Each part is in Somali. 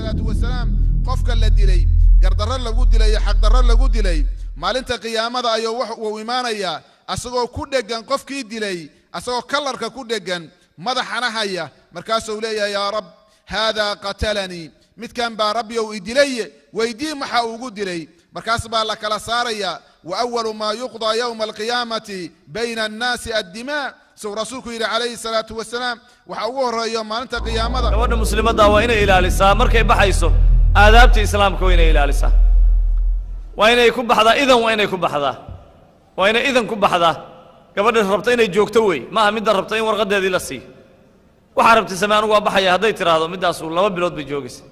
salaatu wasalaam qofka la dilay gardarro lagu dilay iyo xaqdarro lagu dilay maalinta qiyaamada ayuu wax uu imaanayaa asagoo ku dheggan qofkii dilay asagoo kallarka ku dheggan madaxana haya markaasuu leeyahay yaa rab haadaa qatalanii midkan baa rabbiyow i dilaye weydii maxa ugu dilay markaas baa la kala saaraya wa awalu maa yuqdaa yowma alqiyaamati bayna annaasi addimaa suu rasuulku yidhi calayhi salaatu wasalaam waxa ugu horreeyo maalinta qiyaamada gabadha muslimadda waa inay ilaalisaa markay baxayso aadaabta islaamka waa inay ilaalisaa waa inay ku baxdaa idan waa inay ku baxdaa waa inay idan ku baxdaa gabadha rabta inay joogto wey maaha midda rabta in warqadeedii la siiyo waxaa rabtay same anugu waa baxaya hadday tiraahdo middaasu laba bilood bay joogaysa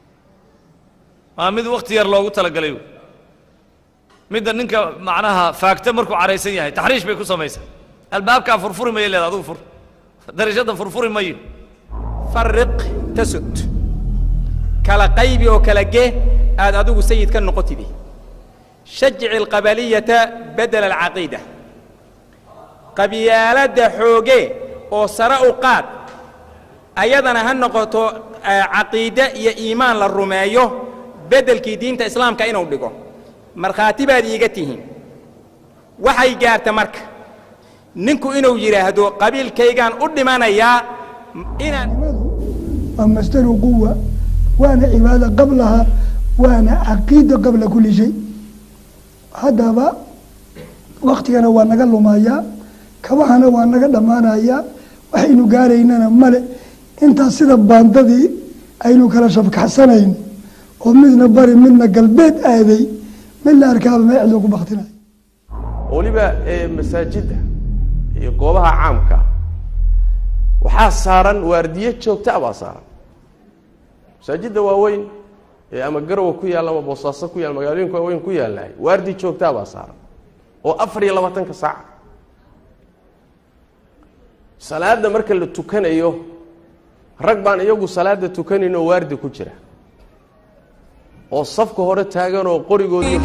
waa mid wakhti yar loogu talagalay wey midda ninka macnaha faagta markuu caraysan yahay taxriish bay ku samaysaa albaabkaa furfuri mayo leeda adugu fur darashadda furfuri mayo farriq tasud kala qaybi oo kala gee aad adigu sayid ka noqotidi shajici alqabaliyata bedela alcaqiida qabyaaladda xooge oo sare u qaad ayadana ha noqoto caqiide iyo iimaan la rumeeyo beddelkii diinta islaamka inuu dhigo markhaati baad iiga tihiin waxay gaarta marka ninku inuu yidhaahdo qabiilkaygaan u dhimanayaa inaan waa masdaru quwa waana cibaada qablaha waana caqiida qabla kulli shay haddaba waktigana waa naga lumayaa kabahana waa naga dhammaanayaa waxaynu gaaraynana male intaas sida baandadii aynu kala shabkaxsanayn oo midna bari midna galbeed aaday midna arkaaba meecdoo ku baktinayo weliba masaajidda iyo goobaha caamka waxaa saaran waardiye joogta baa saaran masaajidda waaweyn ee ama garowa ku yaalla ama boosaaso ku yaalla magaalooyinka waaweyn ku yaalahay waardi joogtaa baa saaran oo afar iyo labaatanka saaca salaadda marka la tukanayo rag baan iyagu salaadda tukanayn oo waardi ku jira oo safka hore taagan oo qorigoodii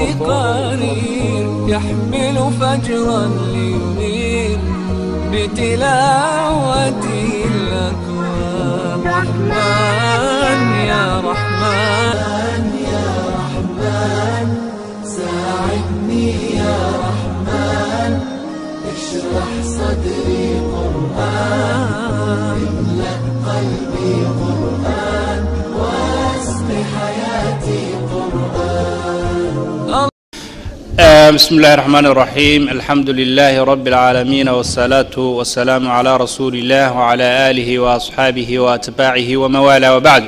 يحمل فجرا لينير بتلاوته الأكوان رحمن يا رحمن يا رحمن ساعدني يا رحمن اشرح صدري قرآن املأ قلبي قرآن واسق حياتي قرآن بسم الله الرحمن الرحيم الحمد لله رب العالمين والصلاة والسلام على رسول الله وعلى آله وأصحابه وأتباعه وموالاه وبعد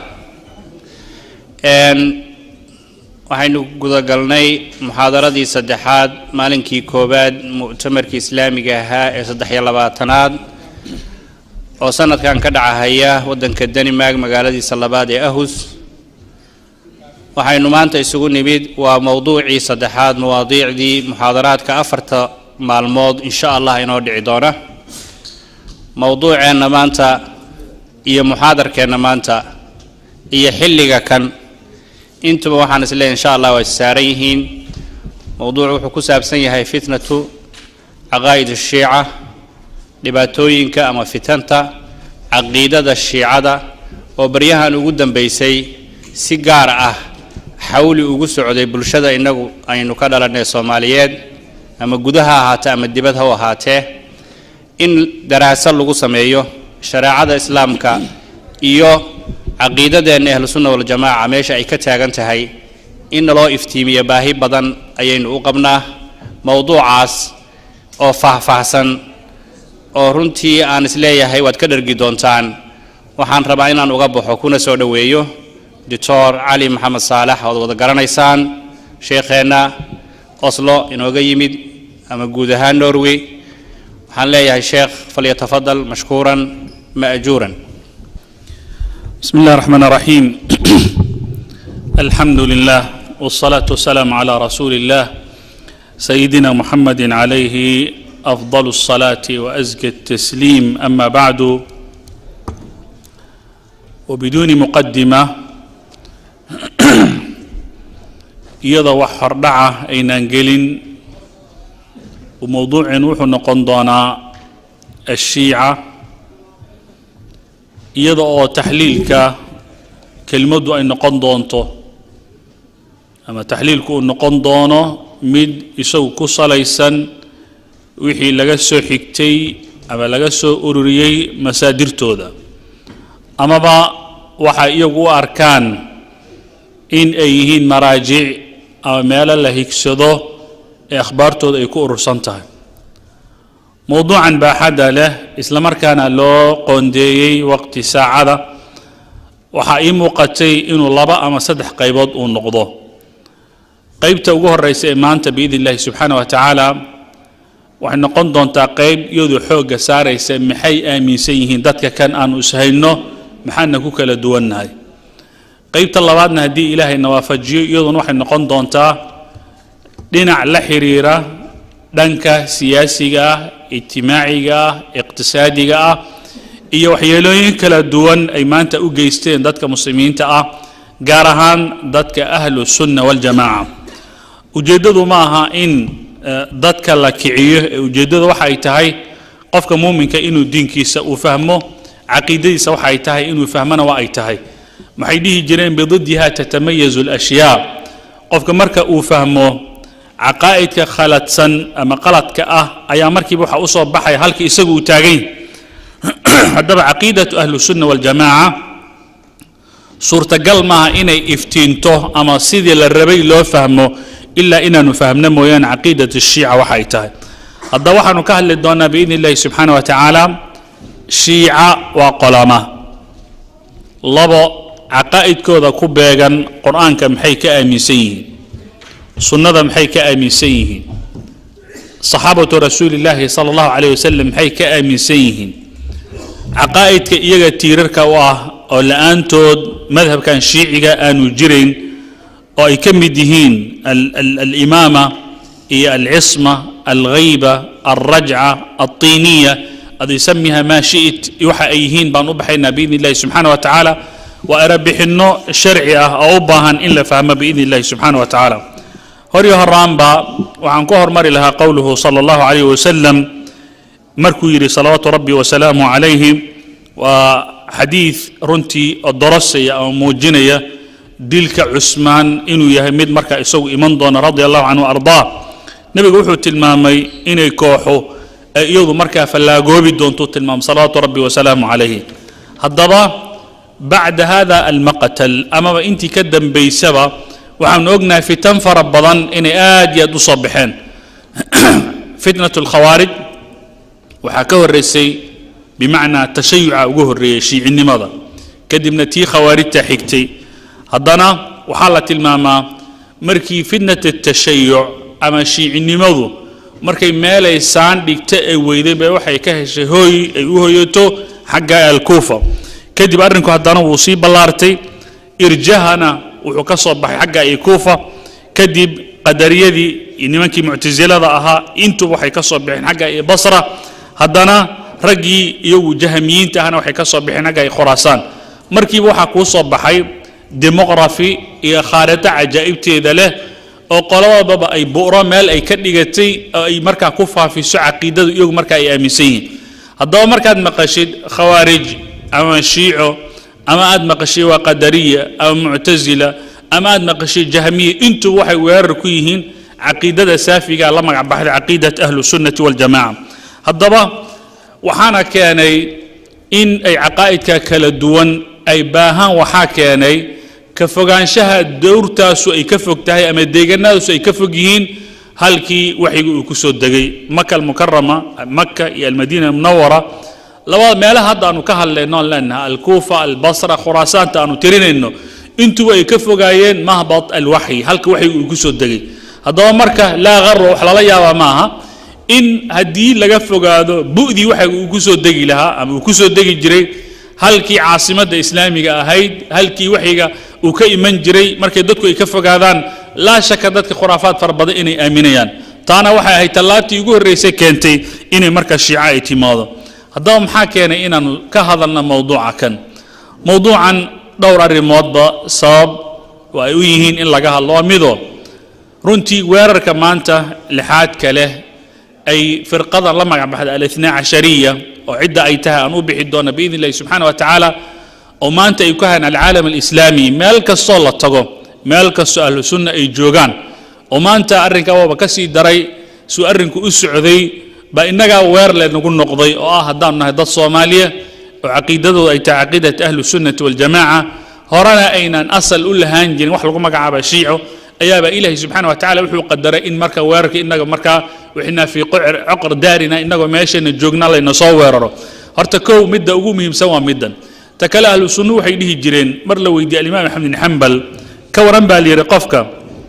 waxaynu gudagalnay muxaadaradii saddexaad maalinkii koowaad mu'tamarkii islaamiga ahaa ee saddex iyo labaatanaad oo sanadkan ka dhacahaya waddanka denmark magaaladiisa labaad ee ahus waxaynu maanta isugu nimid waa mowduucii saddexaad mawaadiicdii muxaadaraadka afarta maalmood insha allah inoo dhici doona mowduuceenna maanta iyo muxaadarkeenna maanta iyo xilliga kan intuba waxaan is leeyahy insha allah waa issaaran yihiin mowduucu wuxuu ku saabsan yahay fitnatu caqaa'id ashiica dhibaatooyinka ama fitanta caqiidada shiicada oo baryahan ugu dambaysay si gaar ah xawli ugu socday bulshada innagu aynu ka dhalannay soomaaliyeed ama gudaha ahaatee ama dibad ha u ahaatee in daraasad lagu sameeyo shareecada islaamka iyo caqiidadeenna ahlusunna waljamaaca meesha ay ka taagan tahay in naloo iftiimiyo baahi badan ayaynu u qabnaa mowduucaas oo faahfaahsan oo runtii aan isleeyahay waad ka dhargi doontaan waxaan rabaa inaan uga baxo kuna soo dhoweeyo doctor cali maxamed saalax ood wada garanaysaan sheekheenna oslo inooga yimid ama guud ahaan norway waxaan leeyahay sheekh falyatafadal mashkuuran ma'juuran بسم الله الرحمن الرحيم الحمد لله والصلاة والسلام على رسول الله سيدنا محمد عليه أفضل الصلاة وأزكى التسليم أما بعد وبدون مقدمة iyada wax hordhaca aynaan gelin mowduuceen wuxuu noqon doonaa ashiica iyada oo taxliilka kelmaddu ay noqon doonto ama taxliilku uu noqon doono mid isagu ku salaysan wixii laga soo xigtay ama laga soo ururiyey masaadirtooda amaba waxay iyagu u arkaan in ay yihiin maraajic ama meelo la higsado ee akhbaartooda ay ku urursan tahay mowduucan baaxadda leh isla markaana loo qoondeeyey waqti saacada waxaa ii muuqatay inuu laba ama saddex qaybood uu noqdo qaybta ugu horreysa ee maanta biidn illahi subxaana wa tacaala waxay noqon doontaa qayb iyadu xoogga saaraysa maxay aaminsan yihiin dadka kan aanu ishayno maxaana ku kala duwannahay qaybta labaadna haddii ilaahayna waafajiyo iyaduna waxay noqon doontaa dhinac la xiriira dhanka siyaasiga ah ijtimaaciga ah iqtisaadiga ah iyo waxyeelooyin kala duwan ay maanta u geysteen dadka muslimiinta ah gaar ahaan dadka ahlu sunna waljamaaca ujeeddadu ma aha in dadka la kiciyo ee ujeeddadu waxa ay tahay qofka muuminka inuu diinkiisa uu fahmo caqiidadiisa waxa ay tahay inuu fahmona waa ay tahay maxay dhihi jireen bididdiha tatamayazu alashyaa qofka marka uu fahmo caqaa'idka khaladsan ama qaladka ah ayaa markiiba waxa usoo baxaya halka isagu uu taagan haddaba caqiidatu ahlu sunna waljamaaca suurtagal maaha inay iftiinto ama sidii la rabay loo fahmo ilaa inaanu fahmno mooyaane caqiidat shiica waxa ay tahay haddaba waxaanu ka hadli doonaa biidn illahi subxaana wa tacaala shiica waa qolama labo caqaa'idkooda ku beegan qur-aanka maxay ka aaminsan yihiin sunnada maxay ka aaminsan yihiin saxaabatu rasuuli illaahi sala allahu calayh wasalam maxay ka aaminsan yihiin caqaa'idka iyaga tiirarka u ah oo la-aantood madhabkan shiiciga aanu jirayn oo ay ka mid yihiin alimaama iyo alcisma alghayba alrajca alطiniya ad isamiha maa shi'it waxa ay yihiin baan u baxaynaa biidn illahi subxaana wa tacaala waa erabixinno sharci ah oo u baahan in la fahmo biidn illahi subxaana wa tacaala horyo horaanba waxaan ku hormari lahaa qowluhu sala allahu calayh wasalam markuu yidhi salawaatu rabbi wasalaamu calayhi waa xadiid runtii oo dorosaya ama muujinaya dilka cusmaan inuu yahay mid markaa isagu iman doona radia allahu canhu ardaa nebigu wuxuu tilmaamay inay kooxo ay iyadu markaa fallaagoobi doontuu tilmaamay salawaatu rabbi wasalaamu calayhi haddaba bacda hada almaqtal amaba intii ka dambaysaba waxaanu ognahay fitan fara badan inay aad iyo aad u soo baxeen fitnat alkhawaarij waxaa ka horreysay bimacnaa tashayuca ugu horreeyey shiicinimada kadibna tii khawaarijta xigtay haddana waxaa la tilmaamaa markii fitnat atashayuc ama shiicinimadu markay meelay saan dhigta ay weyday bay waxay ka heshay hooy ay u hoyato xagga alkuufa kadib arrinku haddana wuu sii ballaartay irjahana wuxuu ka soo baxay xagga iyo kuufa kadib qadariyadii iyo nimankii muctasilada ahaa intuba waxay ka soo baxeen xagga iyo basra haddana raggii iyagu jahamiyiinta ahna waxay ka soo baxeen xagga iyo khuraasaan markiiba waxaa kuu soo baxay demoqrafi iyo khaarito cajaa'ibteeda leh oo qolabadaba ay bu'ro meel ay ka dhigatay oo ay markaa ku faafiso caqiidadu iyagu markaa ay aaminsan yihiin haddaba markaad maqashid khawaarij ama shiico ama aad maqashay waa qadariya ama muctasila ama aad maqashay jahmiya intuba waxay weerar ku yihiin caqiidada saafiga la magac baxday caqiidat ahlu sunnati waljamaca haddaba waxaana keenay in ay caqaa'idka kala duwan ay baahaan waxaa keenay ka fogaanshaha dowrtaasu ay ka fog tahay ama deeganadaasu ay ka fog yihiin halkii waxyiga uu ku soo degay maka almukarama maka iyo almadiina munawara labada meelaha hadda aanu ka hadlayno aan leenahay alkuufa albasra khuraasaanta aanu tirinayno intuba ay ka fogaayeen mahbat alwaxyi halka waxyiga uu ku soo degay haddaba marka laa garo wax lala yaabaa maaha in haddii laga fogaado bu'dii waxyiga uu ku soo degi lahaa ama uu ku soo degi jiray halkii caasimadda islaamiga ahayd halkii waxyiga uu ka iman jiray markay dadku ay ka fogaadaan laa shaka dadka khuraafaad fara badan inay aaminayaan taana waxay ahayd tallaabtii ugu horreysay keentay inay marka shiica ay timaado haddaba maxaa keenay inaanu ka hadalna mowduuca kan mowduucan dhowr arrimoodba sabab oo ay u yihiin in laga hadlo waa midoo runtii weerarka maanta lixaadka leh ay firqadan la magac baxda alithna cashariya oo cidda ay tahay aan u bixi doona biidn illahi subxaana wa tacaala oo maanta ay ku hayaan alcaalam alislaami meel kastoo la tago meel kastoo ahlu sunna ay joogaan oo maanta arrinkaa waaba ka sii daray suu arrinku u socday baa innagaa weer leenagu noqday oo ah haddaanu nahay dad soomaaliya oo caqiidadooda ay tahay caqiidat ahlu sunnati waljamaaca horena aynan asal u lahaan jirin wax lagu magacaaba shiico ayaaba ilaahay subxaana wa tacala wuxuu qadaray in marka weerarka innaga markaa wixnaa fii qocr coqr daarina innagoo meeshayna joogna layna soo weeraro horta kow midda ugu muhiimsan waa middan ta kale ahlu sunnu waxay dhihi jireen mar la weydiiyey alimaam axmed bin xambal ka waran baa layidhi qofka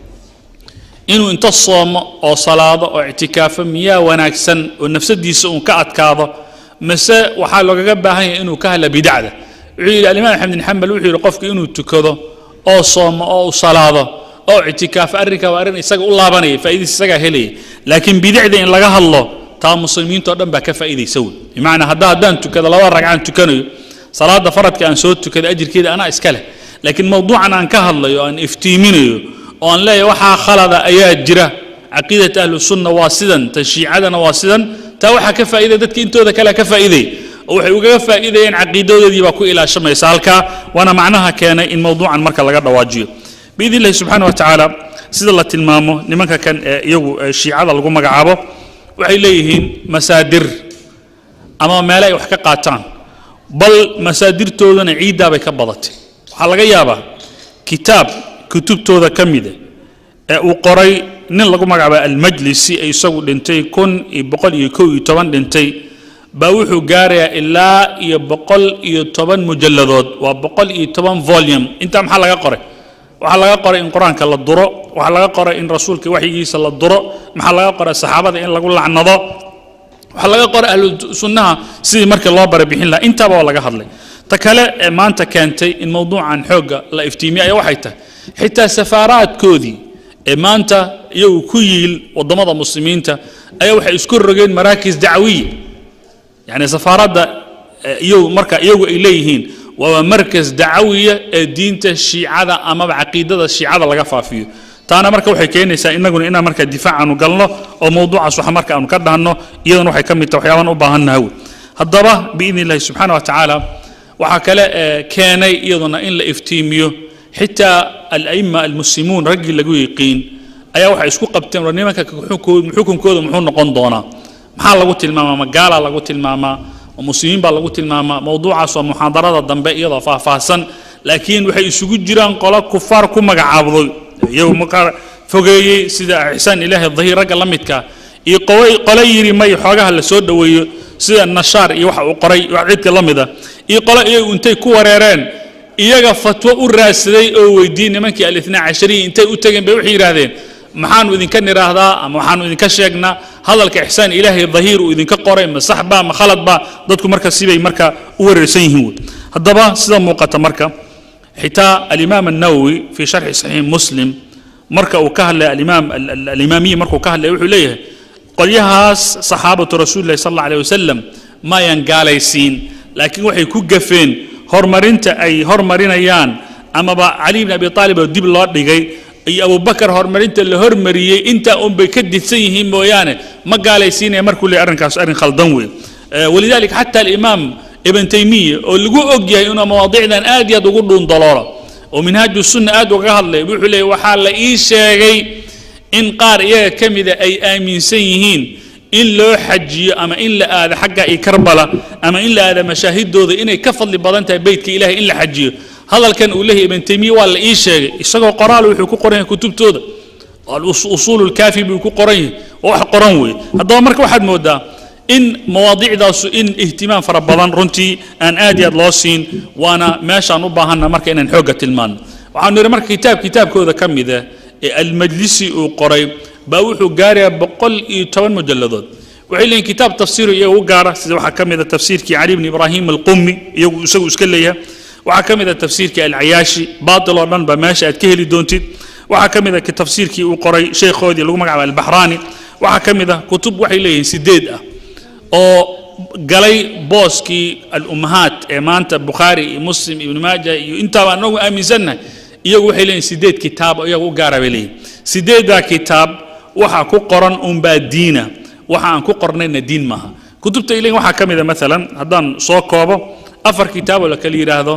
inuu inta soomo oo salaado oo ictikaafo miyaa wanaagsan oo nafsadiisa uun ka adkaado mase waxaa loogaga baahan yahay inuu ka hadla bidacda wuxuu yidhi alimaam axmed bin xambal wuxuu yidhi qofka inuu tukado oo soomo oo u salaado oo ictikaafo arrinkaa waa arrin isaga u laabanaya faa'idiisa isagaa helaya laakiin bidacda in laga hadlo taa muslimiintao dhan baa ka faa'iidaysa wey bimacnaa hadda haddaan tukado laba ragcaan tukanayo salaada faradka aan soo tukada ajirkeeda anaa iska leh laakiin mawduucan aan ka hadlayo aan iftiiminayo oo aan leeyahay waxaa khalada ayaa jira caqiidat ahlu sunna waa sidan ta shiicadana waa sidan taa waxaa ka faa'iidaya dadka intooda kale ka faa'iidaya oo waxay ugaga faa'iidayeen caqiidadoodii baa ku ilaashamaysa halkaa waana macnaha keenay in mawduucan marka laga dhawaajiyo biidn illahi subxaana wa tacaala sida la tilmaamo nimanka kan ee iyagu ee shiicada lagu magacaabo waxay leeyihiin masaadir ama meele ay wax ka qaataan bal masaadirtoodana ciiddaa bay ka badatay waxaa laga yaabaa kitaab kutubtooda ka mida ee uu qoray nin lagu magacaaba almajlisi ee isagu dhintay kun iyo boqol iyo kow iyo toban dhintay baa wuxuu gaarayaa ilaa iyo boqol iyo toban mujalladood waa boqol iyo toban volume intaa maxaa laga qoray waxaa laga qoray in qur-aanka la duro waxaa laga qoray in rasuulka waxyigiisa la duro maxaa laga qoray saxaabada in lagu lacnado waxaa laga qoray ahlu sunnaha sidii markii loo barabixin lahaa intaaba waa laga hadlay ta kale ee maanta keentay in mawduucan xoogga la iftiimiyo ayaa waxay tahay xitaa safaaraadkoodii ee maanta iyagu ku yiil waddamada muslimiinta ayaa waxay isku rogeen maraakis dacwiya yani safaaradda iyagu marka iyagu ay leeyihiin waa markas dacawiya ee diinta shiicada amaba caqiidada shiicada laga faafiyo taana marka waxay keenaysaa inaguna inaan marka difaac aanu galno oo mawduucaas wax marka aanu ka dhahno iyadana waxay ka mid tahay waxyaabaan u baahannaha wey haddaba biidni illahi subxaana wa tacaala waxaa kale ee keenay iyaduna in la iftiimiyo xitaa ala'ima almuslimuun raggii lagu yiqiin ayaa waxay isku qabteen war nimanka xukunkooda muxuu noqon doonaa maxaa lagu tilmaamaa magaalaa lagu tilmaamaa oo muslimiin baa lagu tilmaamaa mawduucaas waa muxaadarada dambe iyadoo faahfaahsan laakiin waxay isugu jiraan qolo kufaar ku magacaabday iyagu markaa fogeeyey sida ixsaan ilaahi dahiir ragga la midka iyo qole yidhi may xoogaha la soo dhoweeyo sida nashaar iyo waxa uu qoray wax cidka la mid ah iyo qole iyagu intay ku wareereen iyaga fatwo u raadsaday oo weydiiyey nimankii alitnaa cashariyi intay u tegeen bay waxay yidhaahdeen maxaanu idinka nidhaahdaa ama waxaanu idinka sheegnaa hadalka ixsaan ilaahay dahiir uu idinka qoray ma sax baa ma khalad baa dadku marka sibay marka u wareersan yihiin wey haddaba sida muuqata marka xitaa alimaam الnawowi fi sharxi saxiix muslim marka uu ka hadlay alimaam alimaamiyi markuu ka hadlay wuxuu leeyahay qolyahaas saxaabatu rasuuli lahi sal alla alيh wasalam maayan gaalaysiin laakiin waxay ku gafeen horumarinta ay hormarinayaan amaba cali bn abi aalib oo dib loo dhigay iyo abubakar horumarinta la hormariyey intaa un bay ka didsan yihiin mooyaane ma gaalaysiinaya markuu leeyahy arrinkaas arrin khaldan wey walidalika xata alimaam ibn taymiya oo lagu og yahay inuu mawaadicdan aad iyo aad ugu dhuundaloolo oo minhaaju sunna aad ugaga hadlay wuxuu leeyahy waxaa la ii sheegay in qaar iyaga ka mida ay aaminsan yihiin in loo xajiyo ama in la aado xagga iyo karbala ama in la aado mashaahidooda inay ka fadli badan tahay beytka ilahay in la xajiyo hadalkan uu leeyahy ibn taymiya waa la ii sheegay isagoo qoraal wuxuu ku qoran yahay kutubtooda usuul lkaafi buu ku qoran yahay waa wax qoran weeye haddaba marka waxaad moodaa in mawaadicdaasu in ihtimaam fara badan runtii aan aad iyo aad loo siin waana meeshaan u baahanna marka inaan xoogga tilmaano waxaanu yidhi marka kitaab kitaabkooda ka mida ee almajlisi uu qoray baa wuxuu gaarayaa boqol iyo toban mujalladood waxay leeyihin kitaab tafsiiru iyaga u gaara sida waxaa ka mida tafsiirkii cali bni ibraahim alqumi iyagu isagu iska leeyahay waxaa ka mida tafsiirkii alcayaashi baatil oo dhan ba meesha aad ka heli doontid waxaa ka mida tafsiirkii uu qoray sheekhoodii lagu magacaabo albaxraani waxaa ka mid ah kutub waxay leeyihiin sideed ah oo galay booskii alummahaat ee maanta bukhaari iyo muslim ibnu maaja iyo intaaba anagu aaminsannahay iyagu waxay leeyihin sideed kitaab oo iyaga u gaara bay leeyihin sideeddaa kitaab waxaa ku qoran unbaa diina waxa aan ku qornayna diin maaha kutubta ay leeyihin waxaa ka mid a maalan haddaan soo koobo afar kitaab oo la kala yidhaahdo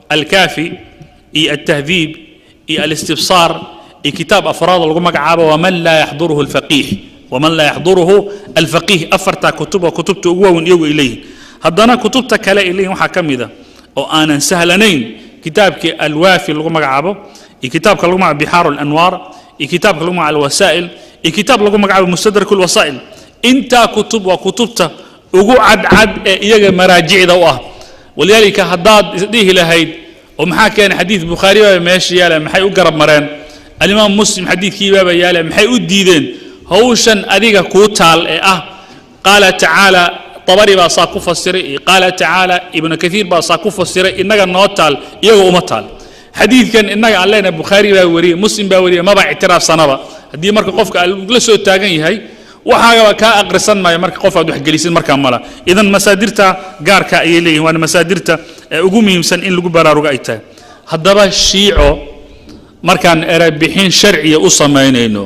alkaafi iyo altahdiib iyo alistibsaar iyo kitaab afraad oo lagu magacaabo waman laa yaxduruhu alfaqiih waman laa yaxduruhu alfaqiih afartaa kutub oo kutubta ugu waaweyn iyagu ay leeyihin haddana kutubta kale ay leeyihin waxaa ka mid a oo aanan sahlanayn kitaabkii alwaafi lagu magacaabo iyo kitaabka lagu magacaabo bixaaru alanwaar iyo kitaabka lagu magacaabo alwasaa'il iyo kitaab lagu magacaabo mustadrak alwasaa'il intaa kutub waa kutubta ugu cadcad ee iyaga maraajicda u ah walidaalika haddaad isdhihi lahayd oo maxaa keenay xadiid bukhaari baaba meesha yaala maxay u garab mareen alimaam muslim xadiidkii baaba yaala maxay u diideen hawshan adiga kuu taal ee ah qaala tacaala طبري baa saa ku fasiray iyo qaala tacaala ibnu kaiir baa saa ku fasiray inaga noo taal iyagoo uma taal xadiidkan inaga aan leenahay bukhaari baa wariyey muslim baa wariyey maba ictiraafsanaba haddii marka qofka la soo taagan yahay waxaagaba kaa aqrisan maayo marka qof aad waxgelisid markaa mala idan masaadirta gaarka ayay leeyihin waana masaadirta ee ugu muhiimsan in lagu baraarugo ay tahay haddaba shiico markaan erebixin sharciya u samaynayno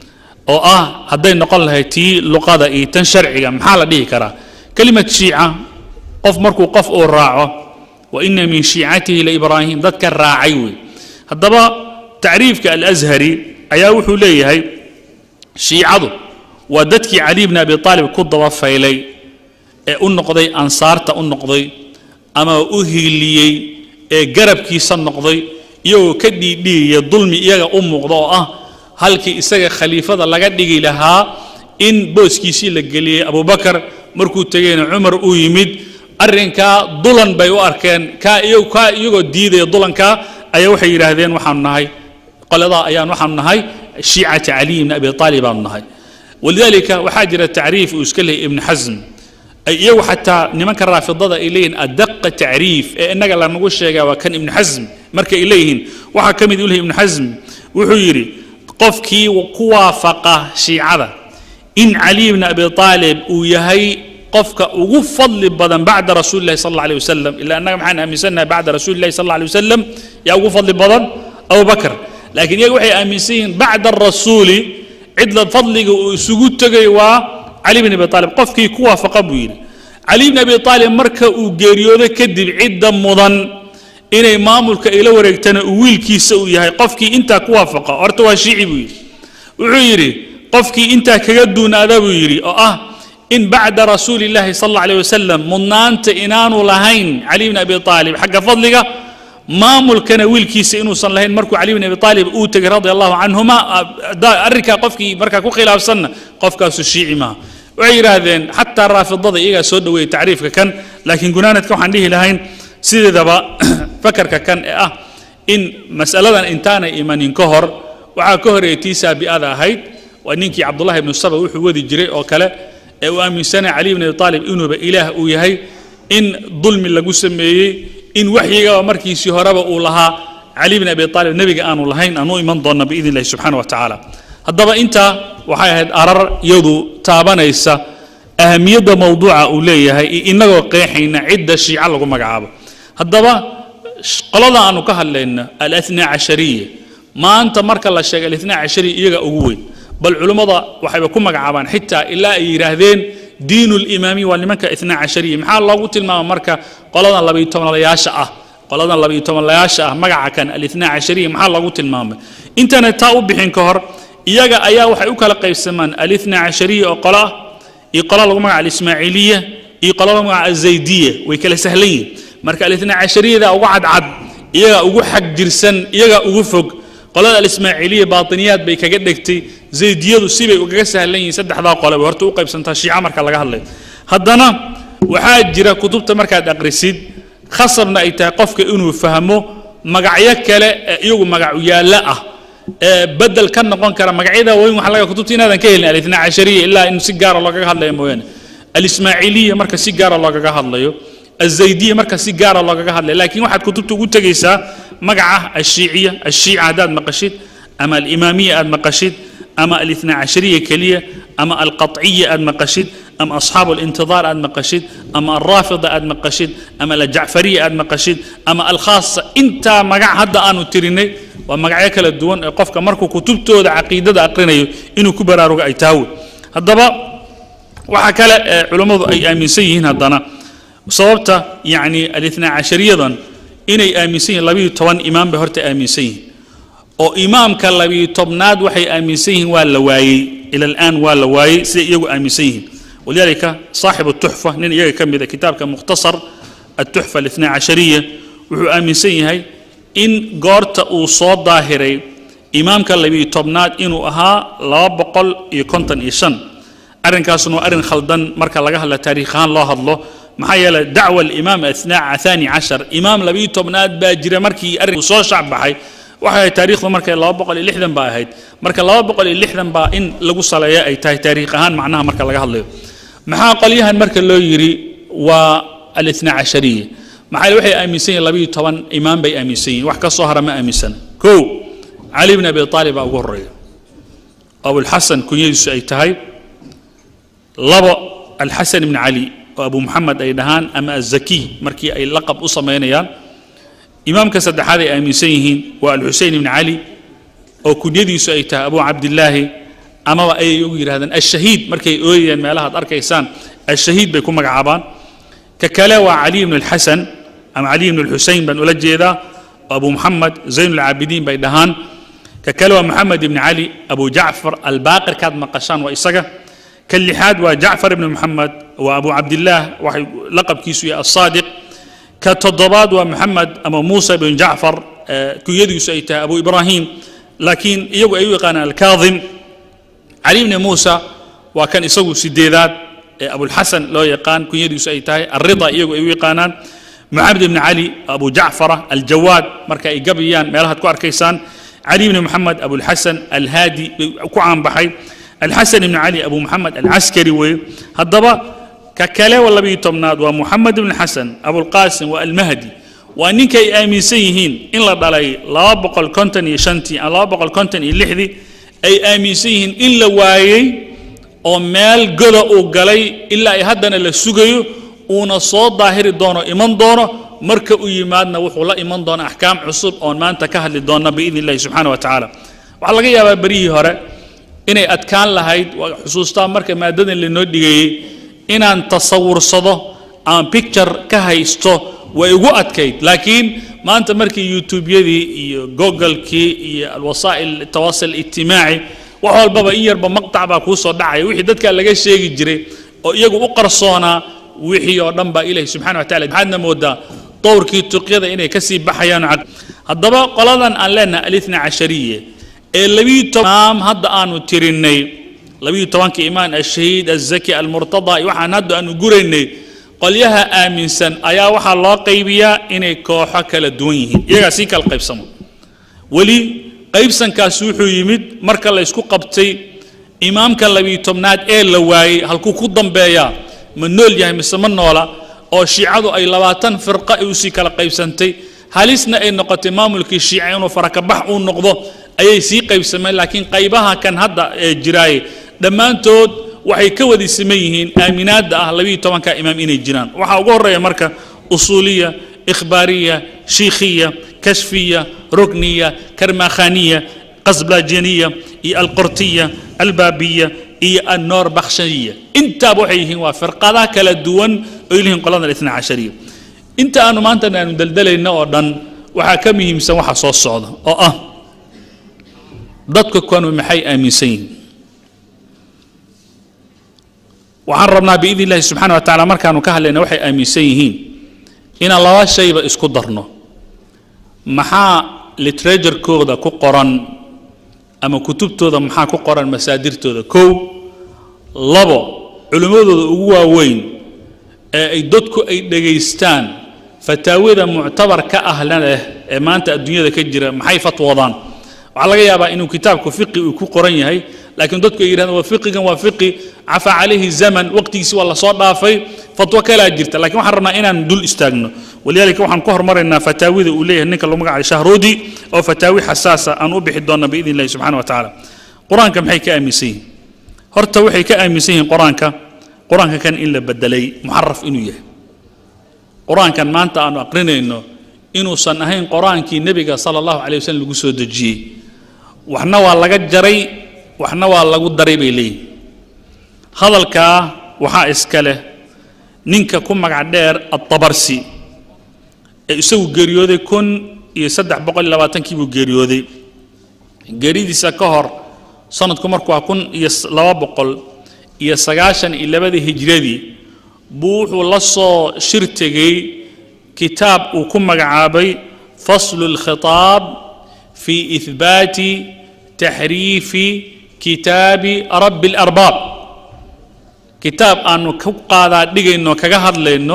oo ah hadday noqon lahayd tii luqada iyo tan sharciga maxaa la dhihi karaa kelimad shiica qof markuu qof uu raaco wa ina min shiicatihi laibraahim dadka raacay wey haddaba tacriifka alashari ayaa wuxuu leeyahay shiicadu waa dadkii cali bni abi aalib ku daba faylay ee u noqday ansaarta u noqday ama u hiiliyey ee garabkiisa noqday iyagoo ka dhiidhiiya dulmi iyaga u muuqda oo ah halkii isaga khaliifada laga dhigi lahaa in booskiisii la geliyey abubakar markuu tegeyna cumar uu yimid arrinkaa dulan bay u arkeen kaa iyagu kaa iyagoo diidaya dulankaa ayaa waxay yidhaahdeen waxaanu nahay qoladaa ayaan waxaanu nahay shiicati caliy bni abi aalib baanu nahay walidaalika waxaa jira tacriif uu iska leeyay ibnu xasm ay iyagu xataa nimanka raafidada ay leeyihin adaqa tacriif ee innaga lanagu sheegaa waa kan ibnu xasm marka ay leeyihiin waxaa ka mid u lehay ibnu xasm wuxuu yidhi qofkii ku waafaqa shiicada in cali bni abi aalib uu yahay qofka ugu fadli badan bacda rasuuli lahi sal alla alay wasalam ila annaga maxaan aaminsannahay bacda rasuuli lahi sal alla alay wasalam yaa ugu fadli badan abubakar laakiin iyaga waxay aaminsan yihiin bacda arasuuli cidla fadliga uu isugu tegay waa cali bn abi aalib qofkii ku waafaqa buu yidhi cali bn abi aalib marka uu geeriyoodo kadib cidda mudan inay maamulka ila wareegtana uu wiilkiisa uu yahay qofkii intaa ku waafaqa horta waa shiici buu yidhi wuxuu yidhi qofkii intaa kaga duunaada buu yidhi oo ah in bacda rasuuli illaahi sal alla alيh wasalam mudnaanta inaanu lahayn cali bn abi aalib xagga fadliga maamulkana wiilkiisa inuusan lahayn markuu cali bn abi aalib uu tegay radia allahu canhuma arrinkaa qofkii markaa ku khilaafsanna qofkaasu shiici maaha waxay yidhaahdeen xataa raafidada iyagaa soo dhoweeyey tacriifka kan laakiin gunaanadka waxaan dhihi lahayn sideedaba fakarka kan ee ah in mas'aladan intaanay imanin ka hor waxaa ka horeeyay tii saabi'ada ahayd waa ninkii cabdullahi ibnu saba wuxuu wadi jiray oo kale ee uu aaminsanaya cali bn abi aalib inuuba ilaah uu yahay in dulmi lagu sameeyey in waxyigaba markiisii horeba uu lahaa cali bn abi aalib nebiga aanu lahayn aanu iman doonna biidn illahi subxana wa tacaala haddaba intaa waxay ahayd arar iyadu taabanaysa ahamiyadda mawduuca uu leeyahay iyo inagoo qeexayna cidda shiica lagu magacaabo haddaba qolada aanu ka hadlayno alathnaa cashariya maanta marka la sheegay alathnaa cashariya iyaga ugu weyn bal culummada waxayba ku magacaabaan xitaa ilaa ay yidhaahdeen diin limaamiya waa nimanka ithnaa cashariya maxaa loogu tilmaama marka qoladan labayo tobanlayaasha ah qoladan labayo tobanlayaasha ah magaca kan alithnaa cashariya maxaa loogu tilmaamay intana taa u bixin ka hor iyaga ayaa waxay u kala qaybsamaan alithnaa cashariya oo qolo ah iyo qolo lagu magaca alismaaciiliya iyo qolo lagu magaca azaydiya way kala sahlan yihin marka alithnaa cashariyada ugu cadcad iyaga ugu xag jirsan iyaga ugu fog qolada alismaaciiliya baatiniyaad bay kaga dhegtay zaydiyadu sibay ugaga sahlan yihiin saddexdaa qole bay horta u qaybsantaa shiica marka laga hadlayo haddana waxaa jira kutubta markaad aqrisid khasabna ay tahay qofka inuu fahmo magacyo kale ee iyagu magacyaalla ah ee bedel ka noqon kara magacyada weyn waxa laga kutubta inaadan ka helin alithnaa cashariya ilaa in si gaara loogaga hadlayo mooyaane alismaaciiliya marka si gaara loogaga hadlayo الزيدية مركز سيجارة الله قال لكن واحد كتبت قلت جيسا مقعة الشيعية الشيعة هذا مقشد أما الإمامية أد مقشد أما الاثنى عشرية كلية أما القطعية أد مقشد أما أصحاب الانتظار أد مقشد أما الرافضة أد مقشد أما الجعفرية أد مقشد أما الخاصة أنت مقع هذا أنا تريني ومقع يكل الدون قفك مركو كتبته دا عقيدة أقرنيه إنه كبر أروق أي تاوي هذا وحكى علماء أي آمين سيهن هذا sababta yacni alithnaa cashariyadan inay aaminsan yihiin labiyo toban imaam bay horta aaminsan yihiin oo imaamka labiyo tobnaad waxay aaminsan yihiin waa la waayey ila alaan waa la waayey siday iyagu aaminsan yihiin walidaalika saaxibu tuxfa nin iyaga ka mid a kitaabka mukhtasar التحفة الاثنى عشرية وحو آمن سيهي إن قرت وصاد ظاهري إمامك اللي تبنات إنو أها لا بقل يكونتن إيشان أرن كاسنو أرن خلدن مركا لغاها لتاريخان الله الله محايا دعوة الإمام أثناء ثاني عشر إمام لبي تبنات باجرة مركي أرن وصو شعب بحي waxay taariikhdu markay laba boqol iyo lixdan baa ahayd marka laba boqol iyo lixdan baa in lagu saleeya ay tahay taariikh ahaan macnaha marka laga hadlayo maxaa qolyahan marka loo yidhi waa الاثنى عشرية maxaa waxay aaminsan yihin labiyo toban imaam bay aaminsan yihin wax ka soo hara ma aaminsana kow cali bn abi aalib baa ugu horeeya abulxasan kunyadiisu ay tahay labo alxasan ibn cali oo abu muxamed ay dhahaan ama azakiy markii ay laqab u samaynayaan imaamka saddexaad ay aaminsan yihiin waa alxusein ibn cali oo kunyadiisu ay tahay abu cabdillaahi amaba ayay ugu yidhahdaan ashahiid markay ooyayaan meelahaad arkaysaan ashahiid bay ku magacaabaan ككلا وعلي بن الحسن أم علي بن الحسين بن أولجيدا وأبو محمد زين العابدين بيدهان ككلا محمد بن علي أبو جعفر الباقر كاد مقشان وإسقى كاللحاد وجعفر بن محمد وأبو عبد الله لقب كيسوي الصادق كالتضباد ومحمد أبو موسى بن جعفر كيدي سيتا أبو إبراهيم لكن يو أيوة كان الكاظم علي بن موسى وكان يسوي سديدات أبو الحسن لو يقان كن يدي سيتاي الرضا يجو أيوة يقانان معبد بن علي أبو جعفر الجواد مركا إيجابيان مالها تكو أركيسان علي بن محمد أبو الحسن الهادي كوعان بحي الحسن بن علي أبو محمد العسكري وي هالضبا ككلا ولا بيتمناد ومحمد بن الحسن أبو القاسم والمهدي وأنك آمين سيهين إن لا دلي لا بقى الكونتن يشنتي لا بقى الكونتن يلحذي أي آمين سيهين إلا وايي oo meel goda uu galay ilaa ay haddana la sugayo uuna soo daahiri doono iman doono marka u yimaadna wuxuu la iman doona axkaam cusub oon maanta ka hadli doonna biidni illahi subxaana wa tacaala waxaa laga yaabaa beryihii hore inay adkaan lahayd waa xusuustaa marka maadadan lainoo dhigeeyey inaan tasawursado aan picture ka haysto way igu adkayd laakiin maanta markii youtubeyadii iyo googlekii iyo alwasaa'il tawasul ijtimaaci wax walbaba in yarba maqtac baa kuu soo dhacaya wixii dadka laga sheegi jiray oo iyagu u qarsoonaa wixii oo dhan baa ilahi subxana wa tacala maxaadna moodaa dowrkii tuqyada inay ka sii baxayaan haddaba qoladan aan leenahay alithna cashariye ee labiyo toban hadda aanu tirinnay labiyo tobanka imaan ashahiid azaki almurtada iyo waxaan hadda aanu guraynay qolyaha aaminsan ayaa waxaa loo qaybiyaa inay kooxo kala duwan yihiin iyagaa sii kala qaybsamo weli qaybsankaas wuxuu yimid marka la isku qabtay imaamka labiyo tobnaad ee la waayey halkuu ku dambeeyaa ma nool yahay mise ma noola oo shiicadu ay labaatan firqa ay usii kala qaybsantay halisna ay noqotay maamulkii shiica inuu farakabax uu noqdo ayay sii qaybsameen laakiin qaybaha kan hadda ee jiraaye dhammaantood waxay ka wadi siman yihiin aaminaadda ah labiyo tobanka imaam inay jiraan waxaa ugu horreeya marka usuuliya ikhbaariya shiikhiya كشفية ركنية كرماخانية قزبلاجينية إي القرطية البابية إي النور بخشية انت بوحيهن وفرقة كلا دوان إليهن قلنا الاثنى عشرية انت أنا ما أنت ندلدل النوردن وحاكمهم سوحة صوت صعودة أو أه dadka kuwan maxay aaminsan yihiin waxaan rabnaa biidni illaahi subxaana wa tacaala markaanu ka hadlayna waxay aaminsan yihiin inaan laba shayba isku darno maxaa literaturkooda ku qoran ama kutubtooda maxaa ku qoran masaadirtooda kow labo culimmadooda ugu waaweyn ee ay dadku ay dhegaystaan fataawida muctabar ka ahla leh ee maanta adduunyada ka jira maxay fatwoodaan waxaa laga yaabaa inuu kitaabku fiqi uu ku qoran yahay laakiin dadku ay yidhahdaan waa fiqigan waa fiqi cafa calayhi zaman waqtigiisi waa lasoo dhaafay fatwo kalaa jirta lakiin waxaan rabnaa inaan dul istaagno walidaalika waxaan ku hormaraynaa fataawida uu leeyahay ninka lagu magacayo shahruudi oo fataawi xasaasa aan u bixi doonna biidni illahi subxana wa tacaala qur-aanka maxay ka aaminsan yihiin horta waxay ka aaminsan yihiin qur-aanka qur-aanka kan in la bedelay muxaraf inuu yahay qur-aankan maanta aanu aqrinayno inuusan ahayn qur-aankii nebiga sala allahu calay wasallam lagu soo dejiyey waxna waa laga jaray waxna waa lagu daray bay leeyihin hadalkaa waxaa iska leh ninka ku magac dheer addabarsi ee isagu geeriyooday kun iyo saddex boqol iyo labaatankii buu geeriyooday geeridiisa ka hor sanadku markuu waa kun iyo s- laba boqol iyo sagaashan iyo labadii hijradii buu wuxuu la soo shir tegey kitaab uu ku magacaabay faslu اlkhitaab fi ihbaati taxriifi kitaabi rabbi اlarbaab kitaab aanu ku qaadaa dhigayno kaga hadlayno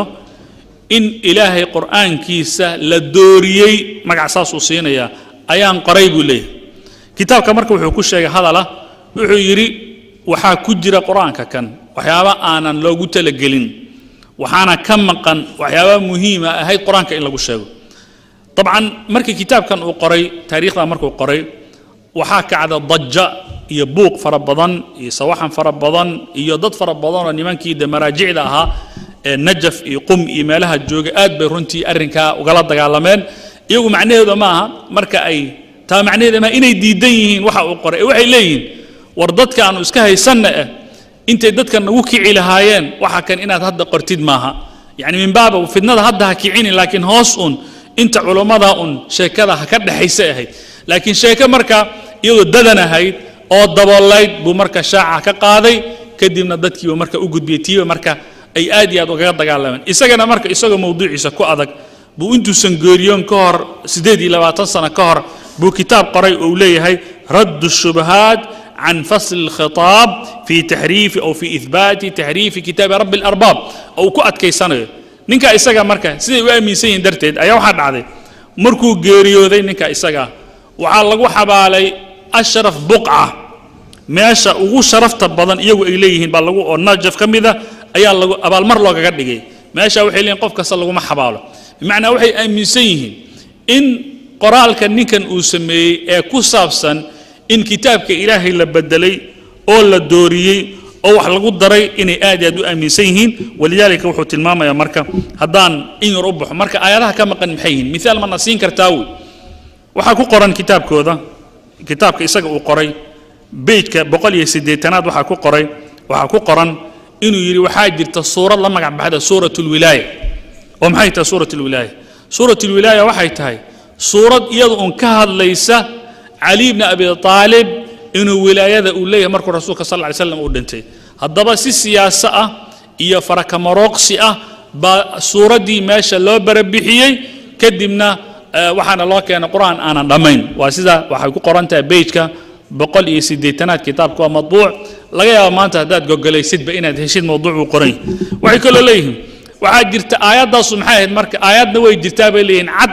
in ilaahay qur'aankiisa la dooriyey magac saasuu siinayaa ayaan qoray buu leeyahay kitaabka marka wuxuu ku sheegay hadala wuxuu yidhi waxaa ku jira qur-aanka kan waxyaaba aanan loogu talagelin waxaana ka maqan waxyaaba muhiima ahayd qur-aanka in lagu sheego dabcan markii kitaabkan uu qoray taariikhda markuu qoray waxaa kacda daja iyo buuq fara badan iyo sawaxan fara badan iyo dad fara badan oo nimankii de maraajicda ahaa ee najaf iyo qum iyo meelaha jooga aad bay runtii arrinkaa ugala dagaalameen iyagu macnaheedu ma aha marka ay taa macnaheedu ma inay diidan yihiin waxa uu qoray ee waxay leeyihiin war dadka aanu iska haysanna eh intay dadka nagu kici lahaayeen waxa kan inaad hadda qortid maaha yacni min baaba fidnada hadda ha kicini laakiin hoos un inta culummada un sheekada ha ka dhexaysa ahayd laakiin sheeke marka iyadoo dadan ahayd oo daboolayd buu marka shaaca ka qaaday kadibna dadkiiba marka u gudbiyey tiiba marka ay aad iyo aad ugaga dagaalameen isagana marka isagoo mawduuciisa ku adag buu intuusan geeriyoon ka hor siddeed iyo labaatan sano ka hor buu kitaab qoray oo uu leeyahay raddu shubahaat عن فصل الخطاب في تحريف أو في إثبات تحريف كتاب رب الأرباب أو كؤت كيسانه نينكا إساقا مركا سيدي وامي سيين درتيد أيا واحد عادي مركو جيريو ذي نينكا إساقا وعلقوا حبالي أشرف بقعة meesha ugu sharafta badan iyagu ay leeyihiin baa lagu oo najaf ka mida ayaa lagu abaalmar loogaga dhigay meesha waxay leeyihin qof kasta laguma xabaalo bimacnaa waxay aaminsan yihiin in qoraalka ninkan uu sameeyey ee ku saabsan in kitaabka ilaahay la bedelay oo la dooriyey oo wax lagu daray inay aad iyo aad u aaminsan yihiin walidaalika wuxuu tilmaamayaa marka haddaan in yar u baxo marka aayadaha ka maqan maxay yihiin miaal mana siin kartaa wey waxaa ku qoran kitaabkooda kitaabka isaga uu qoray beyjka boqol iyo siddeetanaad waxaa ku qoray waxaa ku qoran inuu yidhi waxaa jirta suurad la magac baxda suurat lwilaaya oo maxay tahay suurat lwilaaya suurat lwilaaya waxay tahay suurad iyada un ka hadlaysa cali bni abi aalib inuu wilaayada uu leeyahay markuu rasuulka sal ly slam uu dhintay haddaba si siyaaso ah iyo farakamarooqsi ah baa suuraddii meesha loo barabixiyey kadibna waxaana loo keenay qur-aan aanan dhammayn waa sida waxay ku qoran tahay beyjka boqol iyo siddeetanaad kitaabka waa madbuuc laga yaaba maanta haddaad gogolaysidba inaad heshid mawduuc uu qoran yahay waxay kaloo leeyihiin waxaa jirta aayaddaasu maxay ahayd marka aayadna way jirtaa bay leeyihiin cad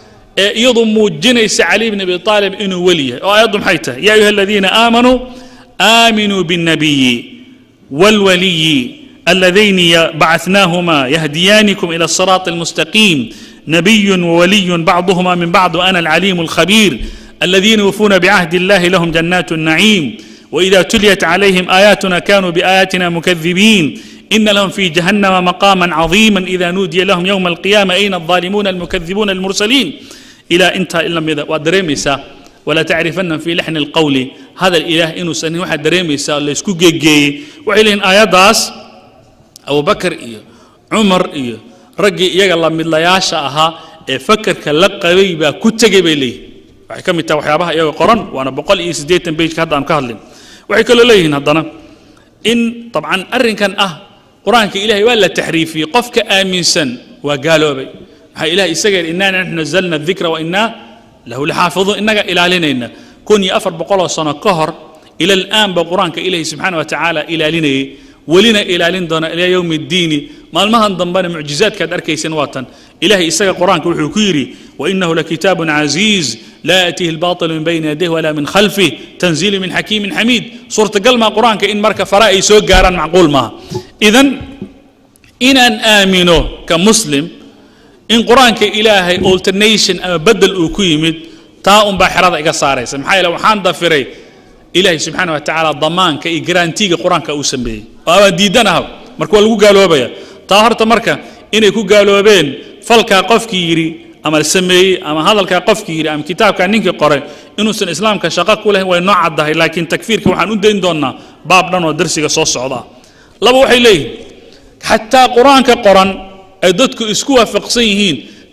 ee iyadu muujinaysa cali bn abi aalib inuu weli yahay oo aayaddu maxay tahay yaa ayuha aladiina aamanuu aaminuu biاnnabiyi wاlwaliyi اللذين بعثناهما يهديانكم إلى الصراط المستقيم نبي وولي بعضهما من بعض وأنا العليم الخبير الذين يوفون بعهد الله لهم جنات النعيم وإذا تليت عليهم آياتنا كانوا بآياتنا مكذبين إن لهم في جهنم مقاما عظيما إذا نودي لهم يوم القيامة أين الظالمون المكذبون المرسلين إلى انتهى إلا ماذا ودريميسا ولا تعرفن في لحن القول هذا الإله إنه سنة واحد دريميسا اللي يسكو جي وعليهن آيات داس أبو بكر إيه عمر إيه رجي يلا من لا ياشا أها فكر كاللقبي با كتجي بيليه waxay ka mid tahay waxyaabaha iyaga qoran waana boqol iyo siddeetan bejka hadda aan ka hadlin waxay kaloo leeyihiin haddana in dabcan arrinkan ah qur-aanka ilahay waa la taxriifiyey qofka aaminsan waa gaaloobay maxaa ilahay isaga yidhi innaa naxnu nazalna dikra wa innaa lahu laxaafiduun innaga ilaalinayna kun iyo afar boqoloo sano ka hor ila al'aan ba qur-aanka ilahi subxaana wa tacaala ilaalinayay welina ilaalin doona ilaa yowmi ddiini maalmahan dambena mucjizaadkaad arkaysan waa tan ilahay isaga qur-aanka wuxuu ku yidhi wainahu lakitaabun casiiz laa yaatihi albaaطilu min bayni yadayh walaa min khalfih tanziilu min xakiimin xamiid suurtagal maa qur-aanka in marka fara ay soo gaaraan macquul maaha idan inaan aamino ka muslim in qur-aanka ilaahay alternation ama bedel uu ku yimid taa unbaa xerada iga saaraysa maxaa yeele waxaan dafiray ilaahay subxaana wa tacaala damaanka iyo garantiga qur-aanka uu sameeyey oo abaan diidanaha marka waa lagu gaaloobaya taa horta marka inay ku gaaloobeen falkaa qofkii yidhi ama sameeyey ama hadalkaa qofkii yidhi ama kitaabkaa ninkii qoray inuusan islaamka shaqo ku lahayn way noo caddahay laakiin takfiirka waxaan u dayn doonnaa baab dhan oo darsiga soo socda laba waxay leeyihiin xataa qur-aanka qoran ay dadku isku waafaqsan yihiin